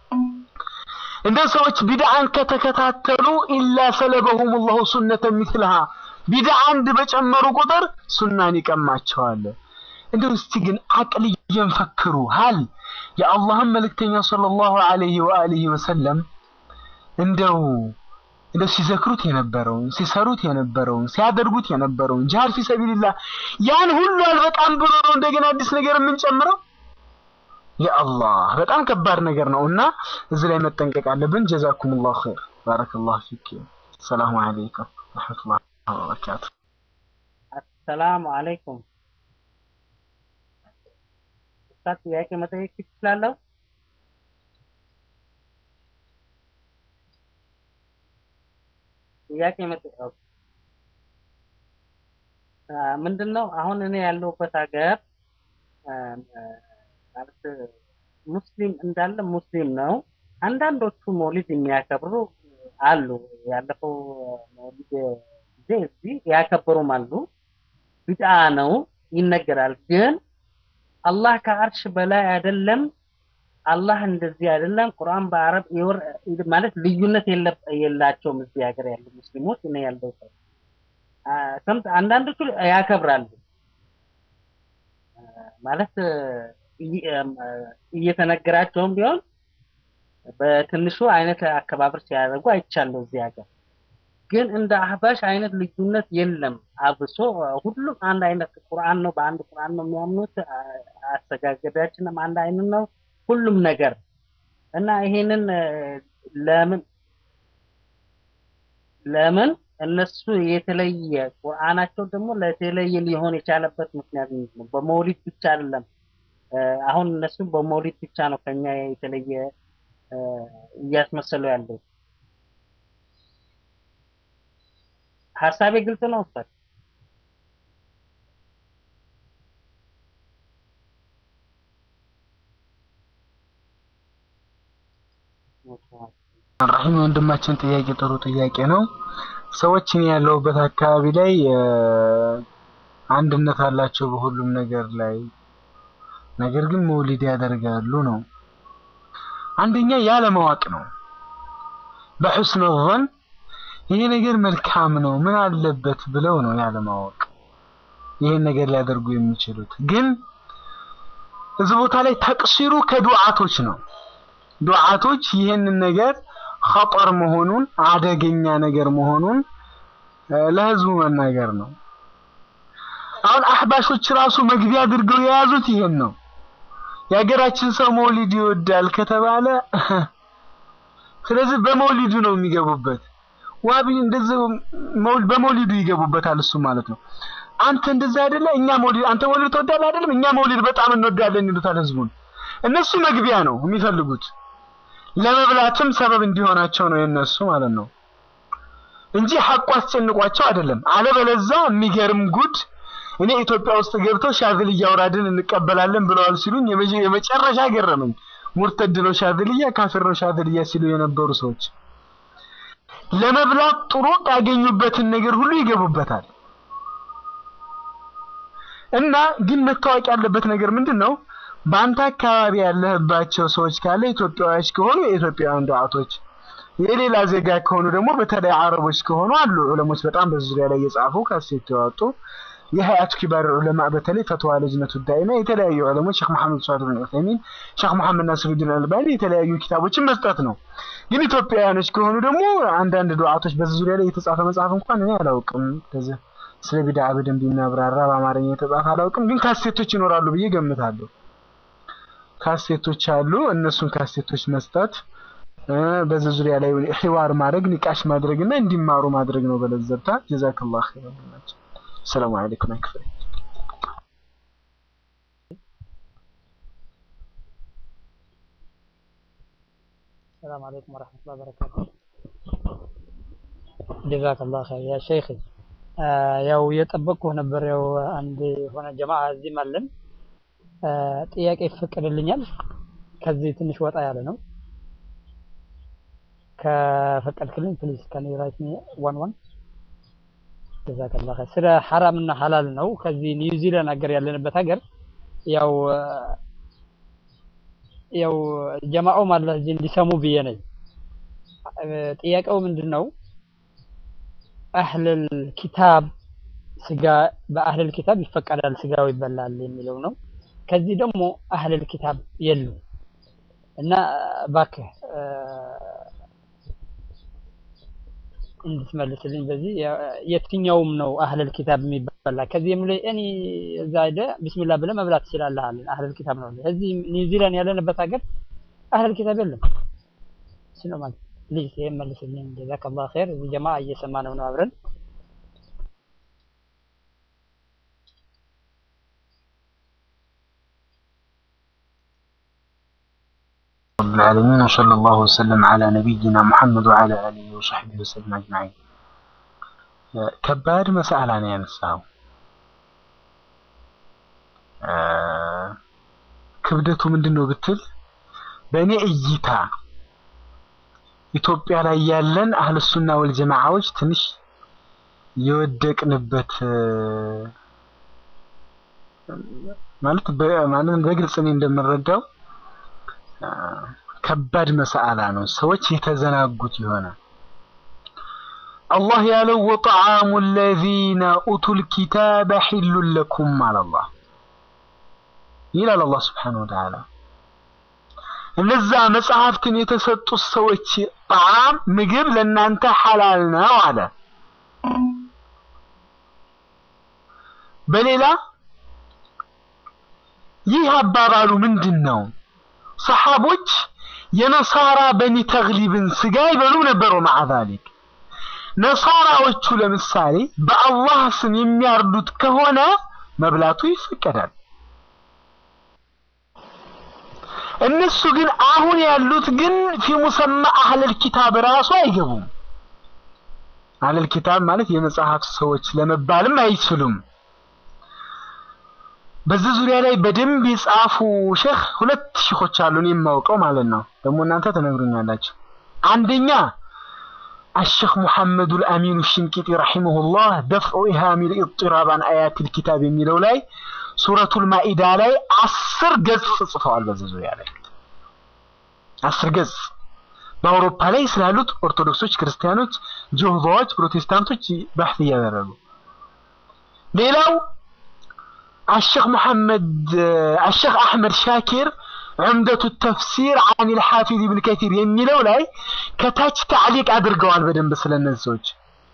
እንደ ሰዎች ቢድዓን ከተከታተሉ ኢላ ሰለበሁም ላሁ ሱነተ ሚስልሃ ቢድዓ አንድ በጨመሩ ቁጥር ሱናን ይቀማቸዋል። እንደው እስቲ ግን አቅልየን ፈክሩ ሀል የአላህን መልእክተኛ ሰለላሁ ዐለይሂ ወአሊሂ ወሰለም እንደው እንደው ሲዘክሩት የነበረውን ሲሰሩት የነበረውን ሲያደርጉት የነበረውን ጂሃድ ፊ ሰቢልላህ ያን ሁሉ አልበቃም ብሎ ነው እንደገና አዲስ ነገር የምንጨምረው? የአላህ በጣም ከባድ ነገር ነው እና እዚህ ላይ መጠንቀቅ አለብን። ጀዛኩሙላሁ ኸይር ባረከላሁ ፊክ። ሰላሙ አለይኩም ወረሕመቱላሂ ወበረካቱ። አሰላሙ አለይኩም ኡስታዝ፣ ጥያቄ መጠየቅ ትችላለሁ? ጥያቄ መጠየቅ ምንድን ነው? አሁን እኔ ያለሁበት ሀገር ማለት ሙስሊም እንዳለ ሙስሊም ነው። አንዳንዶቹ መውሊድ የሚያከብሩ አሉ። ያለፈው መውሊድ ጊዜ እዚህ ያከበሩም አሉ። ቢድዓ ነው ይነገራል። ግን አላህ ከአርሽ በላይ አይደለም፣ አላህ እንደዚህ አይደለም። ቁርአን በአረብ ማለት ልዩነት የላቸውም። እዚህ ሀገር ያሉ ሙስሊሞች እኔ ያለው ሰምት አንዳንዶቹ ያከብራሉ ማለት እየተነገራቸውም ቢሆን በትንሹ አይነት አከባበር ሲያደርጉ አይቻለሁ እዚህ ሀገር። ግን እንደ አህባሽ አይነት ልዩነት የለም። አብሶ ሁሉም አንድ አይነት ቁርአን ነው፣ በአንድ ቁርአን ነው የሚያምኑት። አሰጋገዳችንም አንድ አይነት ነው፣ ሁሉም ነገር እና ይሄንን ለምን ለምን እነሱ የተለየ ቁርአናቸው ደግሞ ለተለየ ሊሆን የቻለበት ምክንያት ምንድን ነው? በመውሊድ ብቻ አይደለም። አሁን እነሱ በመውሊድ ብቻ ነው ከኛ የተለየ እያስመሰሉ ያለው። ሀሳቤ ግልጽ ነው ኡስታዝ? ራሂም ወንድማችን ጥያቄ ጥሩ ጥያቄ ነው። ሰዎች እኔ ያለሁበት አካባቢ ላይ አንድነት አላቸው በሁሉም ነገር ላይ ነገር ግን መውሊድ ያደርጋሉ ነው። አንደኛ ያለማወቅ ነው። በሑስነ ظን ይሄ ነገር መልካም ነው ምን አለበት ብለው ነው ያለማወቅ ይሄን ነገር ሊያደርጉ የሚችሉት። ግን እዚህ ቦታ ላይ ተቅሲሩ ከዱዓቶች ነው። ዱዓቶች ይህንን ነገር ኸጠር መሆኑን አደገኛ ነገር መሆኑን ለህዝቡ መናገር ነው። አሁን አህባሾች ራሱ መግቢያ አድርገው የያዙት ይሄን ነው። የሀገራችን ሰው መውሊድ ይወዳል ከተባለ ስለዚህ በመውሊዱ ነው የሚገቡበት። ዋቢ እንደዚህ መውሊድ በመውሊዱ ይገቡበታል እሱ ማለት ነው። አንተ እንደዛ አይደለ እኛ መውሊድ አንተ መውሊድ ትወዳለህ አይደለም እኛ መውሊድ በጣም እንወዳለን ይሉታል ህዝቡን። እነሱ መግቢያ ነው የሚፈልጉት ለመብላትም ሰበብ እንዲሆናቸው ነው የነሱ ማለት ነው እንጂ ሐቁ አስጨንቋቸው አይደለም። አለበለዛ የሚገርም ጉድ እኔ ኢትዮጵያ ውስጥ ገብተው ሻዝልያ አውራድን እንቀበላለን ብለዋል ሲሉኝ የመጨረሻ ገረመኝ። ሙርተድ ነው ሻዝልያ፣ ካፊር ነው ሻዝልያ ሲሉ የነበሩ ሰዎች ለመብላት ጥሩ ያገኙበትን ነገር ሁሉ ይገቡበታል። እና ግን መታወቅ ያለበት ነገር ምንድን ነው? በአንተ አካባቢ ያለህባቸው ሰዎች ካለ ኢትዮጵያውያን ከሆኑ የኢትዮጵያውያን ዱዓቶች፣ የሌላ ዜጋ ከሆኑ ደግሞ በተለይ አረቦች ከሆኑ አሉ ዑለሞች በጣም በዙሪያ ላይ የጻፉ ካሴት ያወጡ የሀያቱ ኪባር ዑለማ በተለይ ፈትዋ ልጅነቱ ዳኢማ የተለያዩ ዑለሞች ሼክ መሐመድ ሷሊህ ብን ዑሰይሚን፣ ሼክ መሐመድ ናስሩዲን አልባኒ የተለያዩ ኪታቦችን መስጠት ነው። ግን ኢትዮጵያውያኖች ከሆኑ ደግሞ አንዳንድ ዱዓቶች በዚህ ዙሪያ ላይ የተጻፈ መጽሐፍ እንኳን እኔ አላውቅም። ከዚህ ስለ ቢድዓ በደንብ የሚያብራራ በአማርኛ የተጻፈ አላውቅም። ግን ካሴቶች ይኖራሉ ብዬ ገምታለሁ። ካሴቶች አሉ። እነሱን ካሴቶች መስጠት በዚህ ዙሪያ ላይ ሒዋር ማድረግ ኒቃሽ ማድረግ እና እንዲማሩ ማድረግ ነው። በለዘብታ ጀዛከላህ ኸይር ናቸው። ሰላም አለይኩም አክፍሪ السلام عليكم ورحمة الله وبركاته ጀዛክ ላ ኸይር ያ ሸይኽ ያው እየጠበቅኩ ነበር። ያው አንድ የሆነ ጀማዓ እዚህም አለን። ጥያቄ ይፈቀድልኛል? ከዚህ ትንሽ ወጣ ያለ ነው። ከፈቀድክልኝ ፕሊዝ ካን ዩ ራይት ሚ ዋን ዋን ጀዛክ ላ ኸይር። ስለ ሐራም እና ሐላል ነው። ከዚህ ኒውዚላንድ ሀገር ያለንበት ሀገር ያው ያው ጀማዓው ማለት እዚህ እንዲሰሙ ብዬ ነኝ። ጥያቄው ምንድን ነው? አህለል ኪታብ ስጋ በአህለል ኪታብ ይፈቀዳል ስጋው ይበላል የሚለው ነው። ከዚህ ደግሞ አህለል ኪታብ የሉ እና እባክህ እንድትመልስልኝ በዚህ የትኛውም ነው አህለል ኪታብ የሚበላ ከዚህ የሚለው እኔ እዛ ሄደ ቢስሚላህ ብለህ መብላት ትችላለህ አለን። አህለል ኪታብ ነው። እዚህ ኒውዚላንድ ያለንበት ሀገር አህለል ኪታብ የለም። እሱ ነው ማለት ፕሊዝ ይሄን መልስልኝ። ጀዛከላህ ኸይር። እዚህ ጀማ እየሰማ ነው ነው አብረን رب العالمين وصلى الله وسلم على نبينا محمد وعلى آله وصحبه وسلم أجمعين ከባድ መሳላ ነው ያነሳው። ክብደቱ ምንድን ነው ብትል በእኔ እይታ ኢትዮጵያ ላይ ያለን አህልሱና ወልጀማዓዎች ትንሽ የወደቅንበት ማለት ማለት በግልጽ እኔ እንደምረዳው ከባድ መሳአላ ነው። ሰዎች የተዘናጉት የሆነ አላህ ያለው ወጠዓሙ ለዚነ ኡቱል ኪታበ ሒሉን ለኩም አለ አላህ ይላል አላህ ስብሓነሁ ወተዓላ እነዛ መጽሐፍትን የተሰጡት ሰዎች ጣዓም ምግብ ለእናንተ ሐላል ነው አለ። በሌላ ይህ አባባሉ ምንድን ነው? ሰሓቦች የነሳራ በኒ ተግሊብን ስጋ ይበሉ ነበሩ። ማዓ ዛሊክ ነሳራዎቹ ለምሳሌ በአላህ ስም የሚያርዱት ከሆነ መብላቱ ይፈቀዳል። እነሱ ግን አሁን ያሉት ግን ፊ ሙሰማ አህለል ኪታብ ራሱ አይገቡም። አህለል ኪታብ ማለት የመጽሐፍ ሰዎች ለመባልም አይችሉም። በዚህ ዙሪያ ላይ በደንብ የጻፉ ሼህ ሁለት ሼኾች አሉ እኔ የማውቀው ማለት ነው። ደግሞ እናንተ ትነግሩኛላችሁ። አንደኛ አሸኽ ሙሐመዱል አሚኑ ሽንቂጢ ረሒመሁላህ ደፍዑ ኢሃሚል ኢጥራብ አን አያቲል ኪታብ የሚለው ላይ ሱረቱል ማኢዳ ላይ አስር ገጽ ጽፈዋል በዚህ ዙሪያ ላይ አስር ገጽ በአውሮፓ ላይ ስላሉት ኦርቶዶክሶች፣ ክርስቲያኖች፣ ጆሆቫዎች፣ ፕሮቴስታንቶች ባህት እያደረጉ ሌላው አሸክ መሐመድ አሸክ አሕመድ ሻኪር ዑምደቱ ተፍሲር አን ልሓፊዝ ኢብን ከቲር የሚለው ላይ ከታች ታዕሊቅ አድርገዋል በደንብ ስለነዚህ ሰዎች።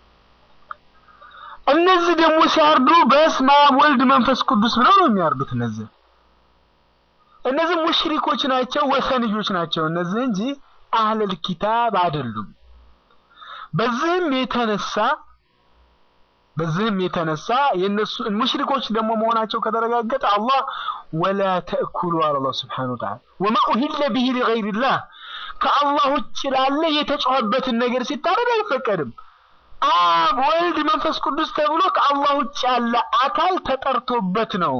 እነዚህ ደግሞ ሲያርዱ በስመ አብ ወልድ መንፈስ ቅዱስ ብለው ነው የሚያርዱት። እነዚህ እነዚህ ሙሽሪኮች ናቸው፣ ወሰንዮች ናቸው እነዚህ እንጂ አህለል ኪታብ አይደሉም። በዚህም የተነሳ በዚህም የተነሳ የነሱ ሙሽሪኮች ደግሞ መሆናቸው ከተረጋገጠ አላህ ወላ ተእኩሉ አለ አላህ ሱብሓነሁ ወተዓላ ወማ ኡሂለ ቢሂ ሊገይሪላህ ከአላህ ውጭ ላለ የተጮኸበትን ነገር ሲታረድ አይፈቀድም። አብ ወልድ መንፈስ ቅዱስ ተብሎ ከአላህ ውጭ ያለ አካል ተጠርቶበት ነው።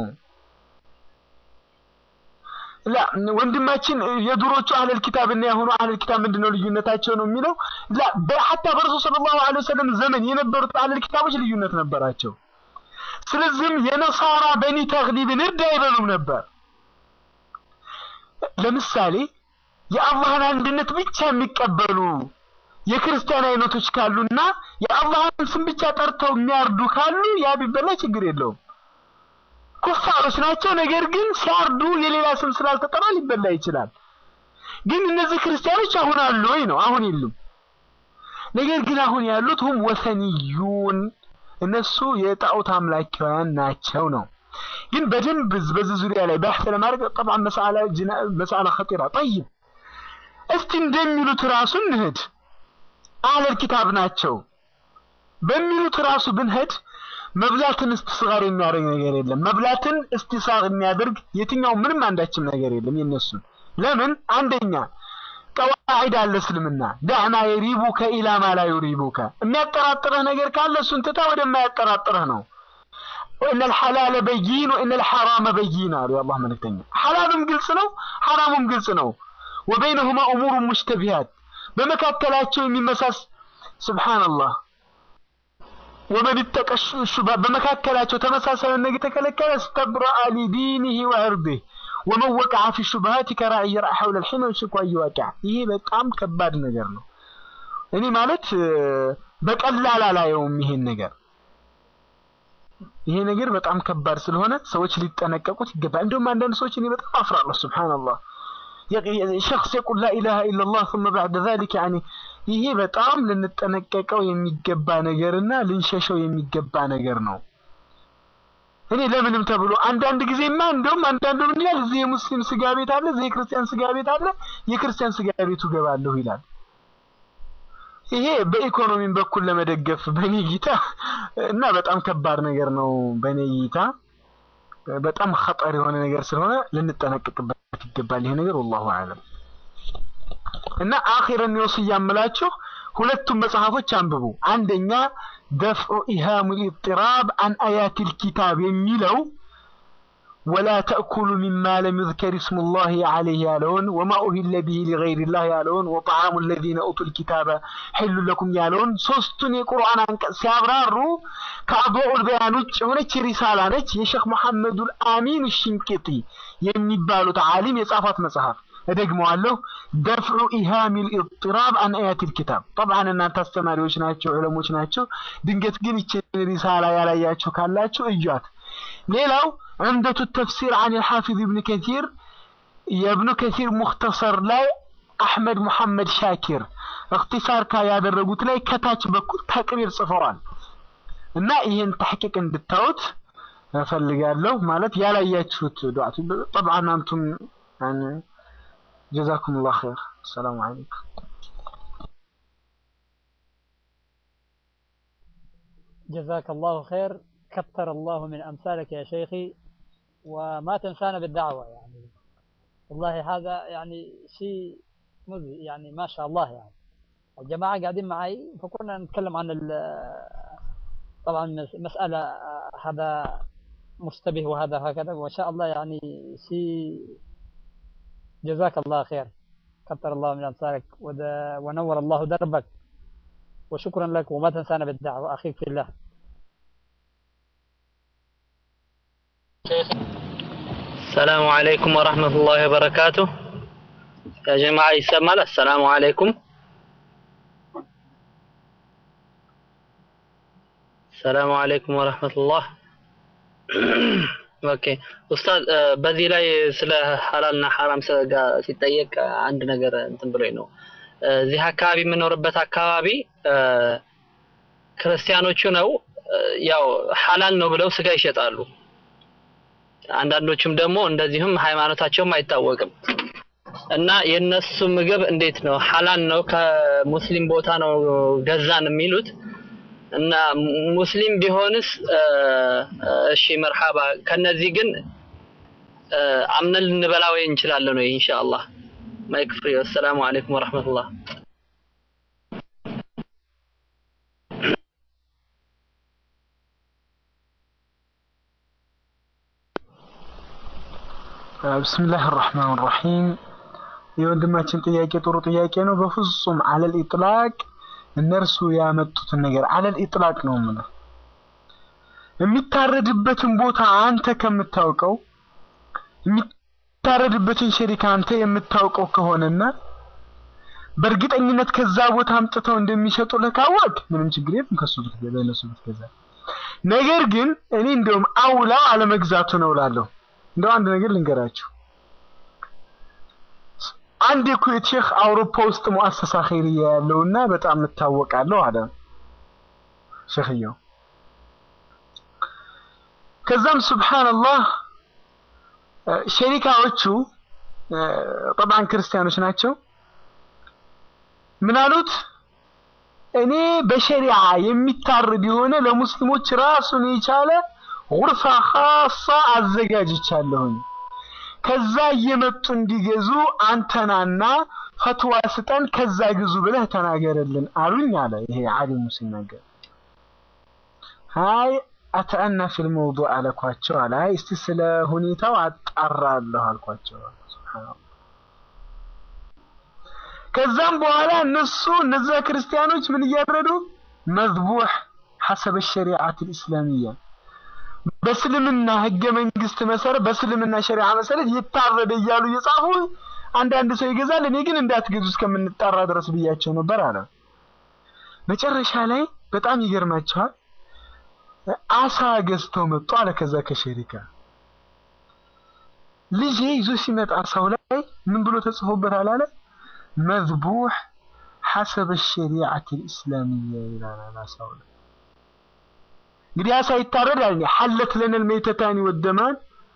ላ ወንድማችን የድሮቹ አህለል ኪታብ እና የሆኑ አህለል ኪታብ ምንድነው ልዩነታቸው ነው የሚለው ላ በሐታ በረሱል ሰለላሁ ዐለይሂ ወሰለም ዘመን የነበሩት አህለል ኪታቦች ልዩነት ነበራቸው። ስለዚህም የነሳራ በኒ ተግሊብን እርድ አይበሉም ነበር። ለምሳሌ የአላህን አንድነት ብቻ የሚቀበሉ የክርስቲያን አይነቶች ካሉና የአላህን ስም ብቻ ጠርተው የሚያርዱ ካሉ ያ ቢበላ ችግር የለውም። ኩፋሮች ናቸው። ነገር ግን ሲያርዱ የሌላ ስም ስላልተጠራ ሊበላ ይችላል። ግን እነዚህ ክርስቲያኖች አሁን አሉ ወይ ነው? አሁን የሉም። ነገር ግን አሁን ያሉት ሁም ወሰንዩን እነሱ የጣዖት አምላኪያን ናቸው ነው። ግን በደንብ በዚህ ዙሪያ ላይ ባሕት ለማድረግ ጠብዓን መሳላ መሳላ ኸጢራ ጠይብ እስቲ እንደሚሉት ራሱ እንሂድ አህለል ኪታብ ናቸው በሚሉት ራሱ ብንሄድ መብላትን እስቲስጋር የሚያደርግ ነገር የለም። መብላትን እስቲሳር የሚያደርግ የትኛው ምንም አንዳችም ነገር የለም የነሱን። ለምን አንደኛ ቀዋዒድ አለ እስልምና ዳዕማ የሪቡከ ኢላ ማ ላ ዩሪቡከ የሚያጠራጥርህ ነገር ካለ እሱን ትታ ወደማያጠራጥርህ ነው። ወኢነ ልሐላለ በይን ወኢነ ልሐራመ በይን አሉ የአላህ መልእክተኛ። ሐላሉም ግልጽ ነው፣ ሐራሙም ግልጽ ነው። ወበይነሁማ እሙሩ ሙሽተቢሃት በመካከላቸው የሚመሳስ ሱብሓነላህ ወመን ይተቀ ሹብሃ በመካከላቸው ተመሳሳይ ነገር የተከለከለ እስተብረአ ሊዲኒሂ ወዕርዲህ ወመን ወቀዐ ፊ ሹብሃት ከራዒ የርአ ሐውለ ልሒማ ዩሽኩ አን ዩወቂዕ። ይሄ በጣም ከባድ ነገር ነው። እኔ ማለት በቀላል አላየውም ይሄን ነገር። ይሄ ነገር በጣም ከባድ ስለሆነ ሰዎች ሊጠነቀቁት ይገባል። እንደውም አንዳንድ ሰዎች እኔ በጣም አፍራለሁ። ሱብሓነላህ ሸክስ የቁል ላኢላሃ ኢለላህ ثم بعد ذلك يعني ይሄ በጣም ልንጠነቀቀው የሚገባ ነገርና ልንሸሸው የሚገባ ነገር ነው። እኔ ለምንም ተብሎ አንዳንድ ጊዜማ እንደውም አንዳንዱ ምን ይላል፣ እዚህ የሙስሊም ስጋ ቤት አለ፣ እዚህ የክርስቲያን ስጋ ቤት አለ፣ የክርስቲያን ስጋ ቤቱ ገባለሁ ይላል። ይሄ በኢኮኖሚም በኩል ለመደገፍ በኔ እይታ እና በጣም ከባድ ነገር ነው። በኔ እይታ በጣም ኸጠር የሆነ ነገር ስለሆነ ልንጠነቀቅበት ይገባል ይሄ ነገር ወላሁ አለም። እና አኺረን ወስያ የምላችሁ ሁለቱም መጽሐፎች አንብቡ። አንደኛ ደፍዑ ኢሃሙል ኢጥራብ አን አያቲል ኪታብ የሚለው ወላ ተእኩሉ ሚማ ለም ዩዝከር ስሙላሂ ዐለይህ ያለውን ወማ ኡሂለ ቢሂ ሊገይሪላህ ያለውን ወጠዓሙ ለዚነ ኡቱል ኪታበ ሒሉ ለኩም ያለውን ሶስቱን የቁርአን አንቀጽ ሲያብራሩ ከአድዋኡል በያን ውጭ የሆነች ሪሳላ ነች። የሼክ መሐመዱል አሚን ሽንቅጢ የሚባሉት ዓሊም የጻፏት መጽሐፍ እደግመዋለሁ። ደፍዑ ኢሃሚል ኢጥራብ አን አያቲል ኪታብ። ጠብዓን እናንተ አስተማሪዎች ናቸው፣ ዑለሞች ናቸው። ድንገት ግን ይችን ሪሳላ ያላያችሁ ካላችሁ እዩት። ሌላው ዑምደቱ ተፍሲር አን ልሓፊዝ ኢብን ከሲር የእብኑ ከሲር ሙክተሰር ላይ አሕመድ ሙሐመድ ሻኪር እክትሳር ካ ያደረጉት ላይ ከታች በኩል ተቅሪር ጽፈዋል እና ይህን ተሕቂቅ እንድታዩት እፈልጋለሁ። ማለት ያላያችሁት ዱዓቱ ጠብዓን አንቱም جزاكم الله خير السلام عليكم جزاك الله خير كثر الله من أمثالك يا شيخي وما تنسانا بالدعوة يعني والله هذا يعني شيء مذهل يعني ما شاء الله يعني الجماعة قاعدين معي فكنا نتكلم عن طبعا مسألة هذا مشتبه وهذا هكذا وما شاء الله يعني شيء جزاك الله خير كثر الله من أمثالك ونور الله دربك وشكرا لك وما تنسانا بالدعوة أخيك في الله السلام عليكم ورحمة الله وبركاته يا جماعة يسمى السلام عليكم السلام عليكم ورحمة الله ኦኬ ኡስታዝ እ፣ በዚህ ላይ ስለ ሐላልና ሐራም ሰ- ጋር ሲጠየቅ አንድ ነገር እንትን ብሎኝ ነው። እ፣ እዚህ አካባቢ የምኖርበት አካባቢ እ፣ ክርስቲያኖቹ ነው እ፣ ያው ሐላል ነው ብለው ስጋ ይሸጣሉ። አንዳንዶቹም ደግሞ እንደዚሁም ሃይማኖታቸውም አይታወቅም እና የነሱ ምግብ እንዴት ነው ሐላል ነው ከሙስሊም ቦታ ነው ገዛን የሚሉት እና ሙስሊም ቢሆንስ እ፣ እ፣ እሺ መርሐባ ከነዚህ ግን እ፣ አምነን ልንበላ ወይ እንችላለን ወይ ኢንሻአላህ ማይክ ፍሪ ወሰላሙ አለይኩም ወራህመቱላህ ብስምላህ ራህማን ራሂም የወንድማችን ጥያቄ ጥሩ ጥያቄ ነው። በፍጹም አለል ኢጥላቅ እነርሱ ያመጡትን ነገር አለል ኢጥላቅ ነው የምልህ። የሚታረድበትን ቦታ አንተ ከምታውቀው የሚታረድበትን ሸሪካ አንተ የምታውቀው ከሆነና በእርግጠኝነት ከዛ ቦታ አምጥተው እንደሚሸጡልህ ካወቅ ምንም ችግር የለም ከሱ ብትገዛ ለነሱ ብትገዛ። ነገር ግን እኔ እንደውም አውላው አለመግዛቱ ነው እላለሁ። እንደው አንድ ነገር ልንገራችሁ። አንድ የኩዌት ሼክ አውሮፓ ውስጥ ሙአሰሳ ኸይርያ ያለውና በጣም እታወቃለሁ አለ ሼክየው። ከዛም ሱብሃንአላህ እ፣ ሸሪካዎቹ እ፣ ጠብዓን ክርስቲያኖች ናቸው። ምን አሉት? እኔ በሸሪዓ የሚታረድ የሆነ ለሙስሊሞች ራሱን የቻለ ጉርፋ ኻሳ አዘጋጅቻለሁኝ። ከዛ እየመጡ እንዲገዙ አንተናና ፈትዋ ስጠን፣ ከዛ ግዙ ብለህ ተናገርልን አሉኝ አለ። ይሄ ዓሊሙ ሲናገር አይ አተአና ፊል መውዱዕ አለኳቸው አለ። አይ እስቲ ስለ ሁኔታው አጣራለሁ አልኳቸው። ሱብሃንአላህ። ከዛም በኋላ እነሱ እነዛ ክርስቲያኖች ምን እያደረዱ መዝቡህ ሐሰበ ሸሪዓት ልእስላሚያ በእስልምና ህገ መንግስት መሰረት በእስልምና ሸሪዓ መሰረት ይታረደ እያሉ እየጻፉ አንዳንድ ሰው ይገዛል። እኔ ግን እንዳትገዙ እስከምንጣራ ድረስ ብያቸው ነበር አለ። መጨረሻ ላይ በጣም ይገርማቸዋል። አሳ ገዝተው መጡ አለ። ከዛ ከሸሪካ ልጄ ይዞ ሲመጣ አሳው ላይ ምን ብሎ ተጽፎበታል አለ መዝቡህ ሐሰበ ሸሪዓት ልእስላሚያ ይላል አሳው ላይ። እንግዲህ አሳ ይታረዳል። ሐለት ለነል ሜተታኒ ወደማን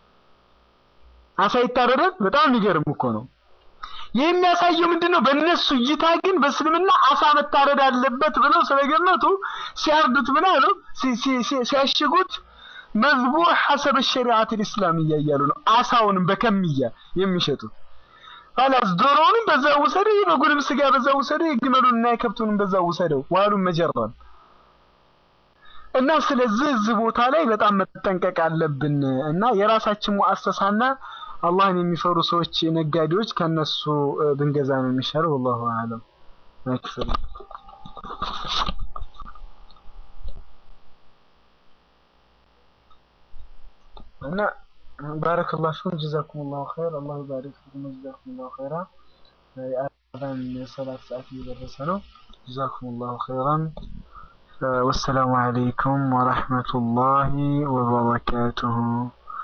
አሳ ይታረዳል። በጣም የሚገርም እኮ ነው። ይህ የሚያሳየው ምንድነው? በእነሱ እይታ ግን በእስልምና አሳ መታረድ አለበት ብለው ስለገመቱ ሲያርዱት ምን አሉ? ሲ- ሲ- ሲ- ሲያሽጉት መዝቡህ ሐሰበ ሸሪዓት ልእስላሚያ እያሉ ነው። አሳውንም በከምያ የሚሸጡት ኋላስ ዶሮውንም በዛ ውሰደው፣ የበጉንም ስጋ በዛ ውሰደው፣ የግመሉን እና የከብቱንም በዛ ውሰደው ዋሉን መጀራል እና ስለዚህ እዚህ ቦታ ላይ በጣም መጠንቀቅ አለብን እና የራሳችን ሙአሰሳና አላህን የሚፈሩ ሰዎች ነጋዴዎች ከነሱ እ፣ ብንገዛ ነው የሚሻለው። ወላሁ አለም ማክሰል እና ባረከላሁ ፊኩም ጀዛኩሙላሁ ኸይር አላሁ ባሪክ ፊኩም ጀዛኩሙላሁ ኸይራ የአዛን የሰላት ሰዓት እየደረሰ ነው። ጀዛኩሙላሁ ኸይራን والسلام عليكم ورحمة الله وبركاته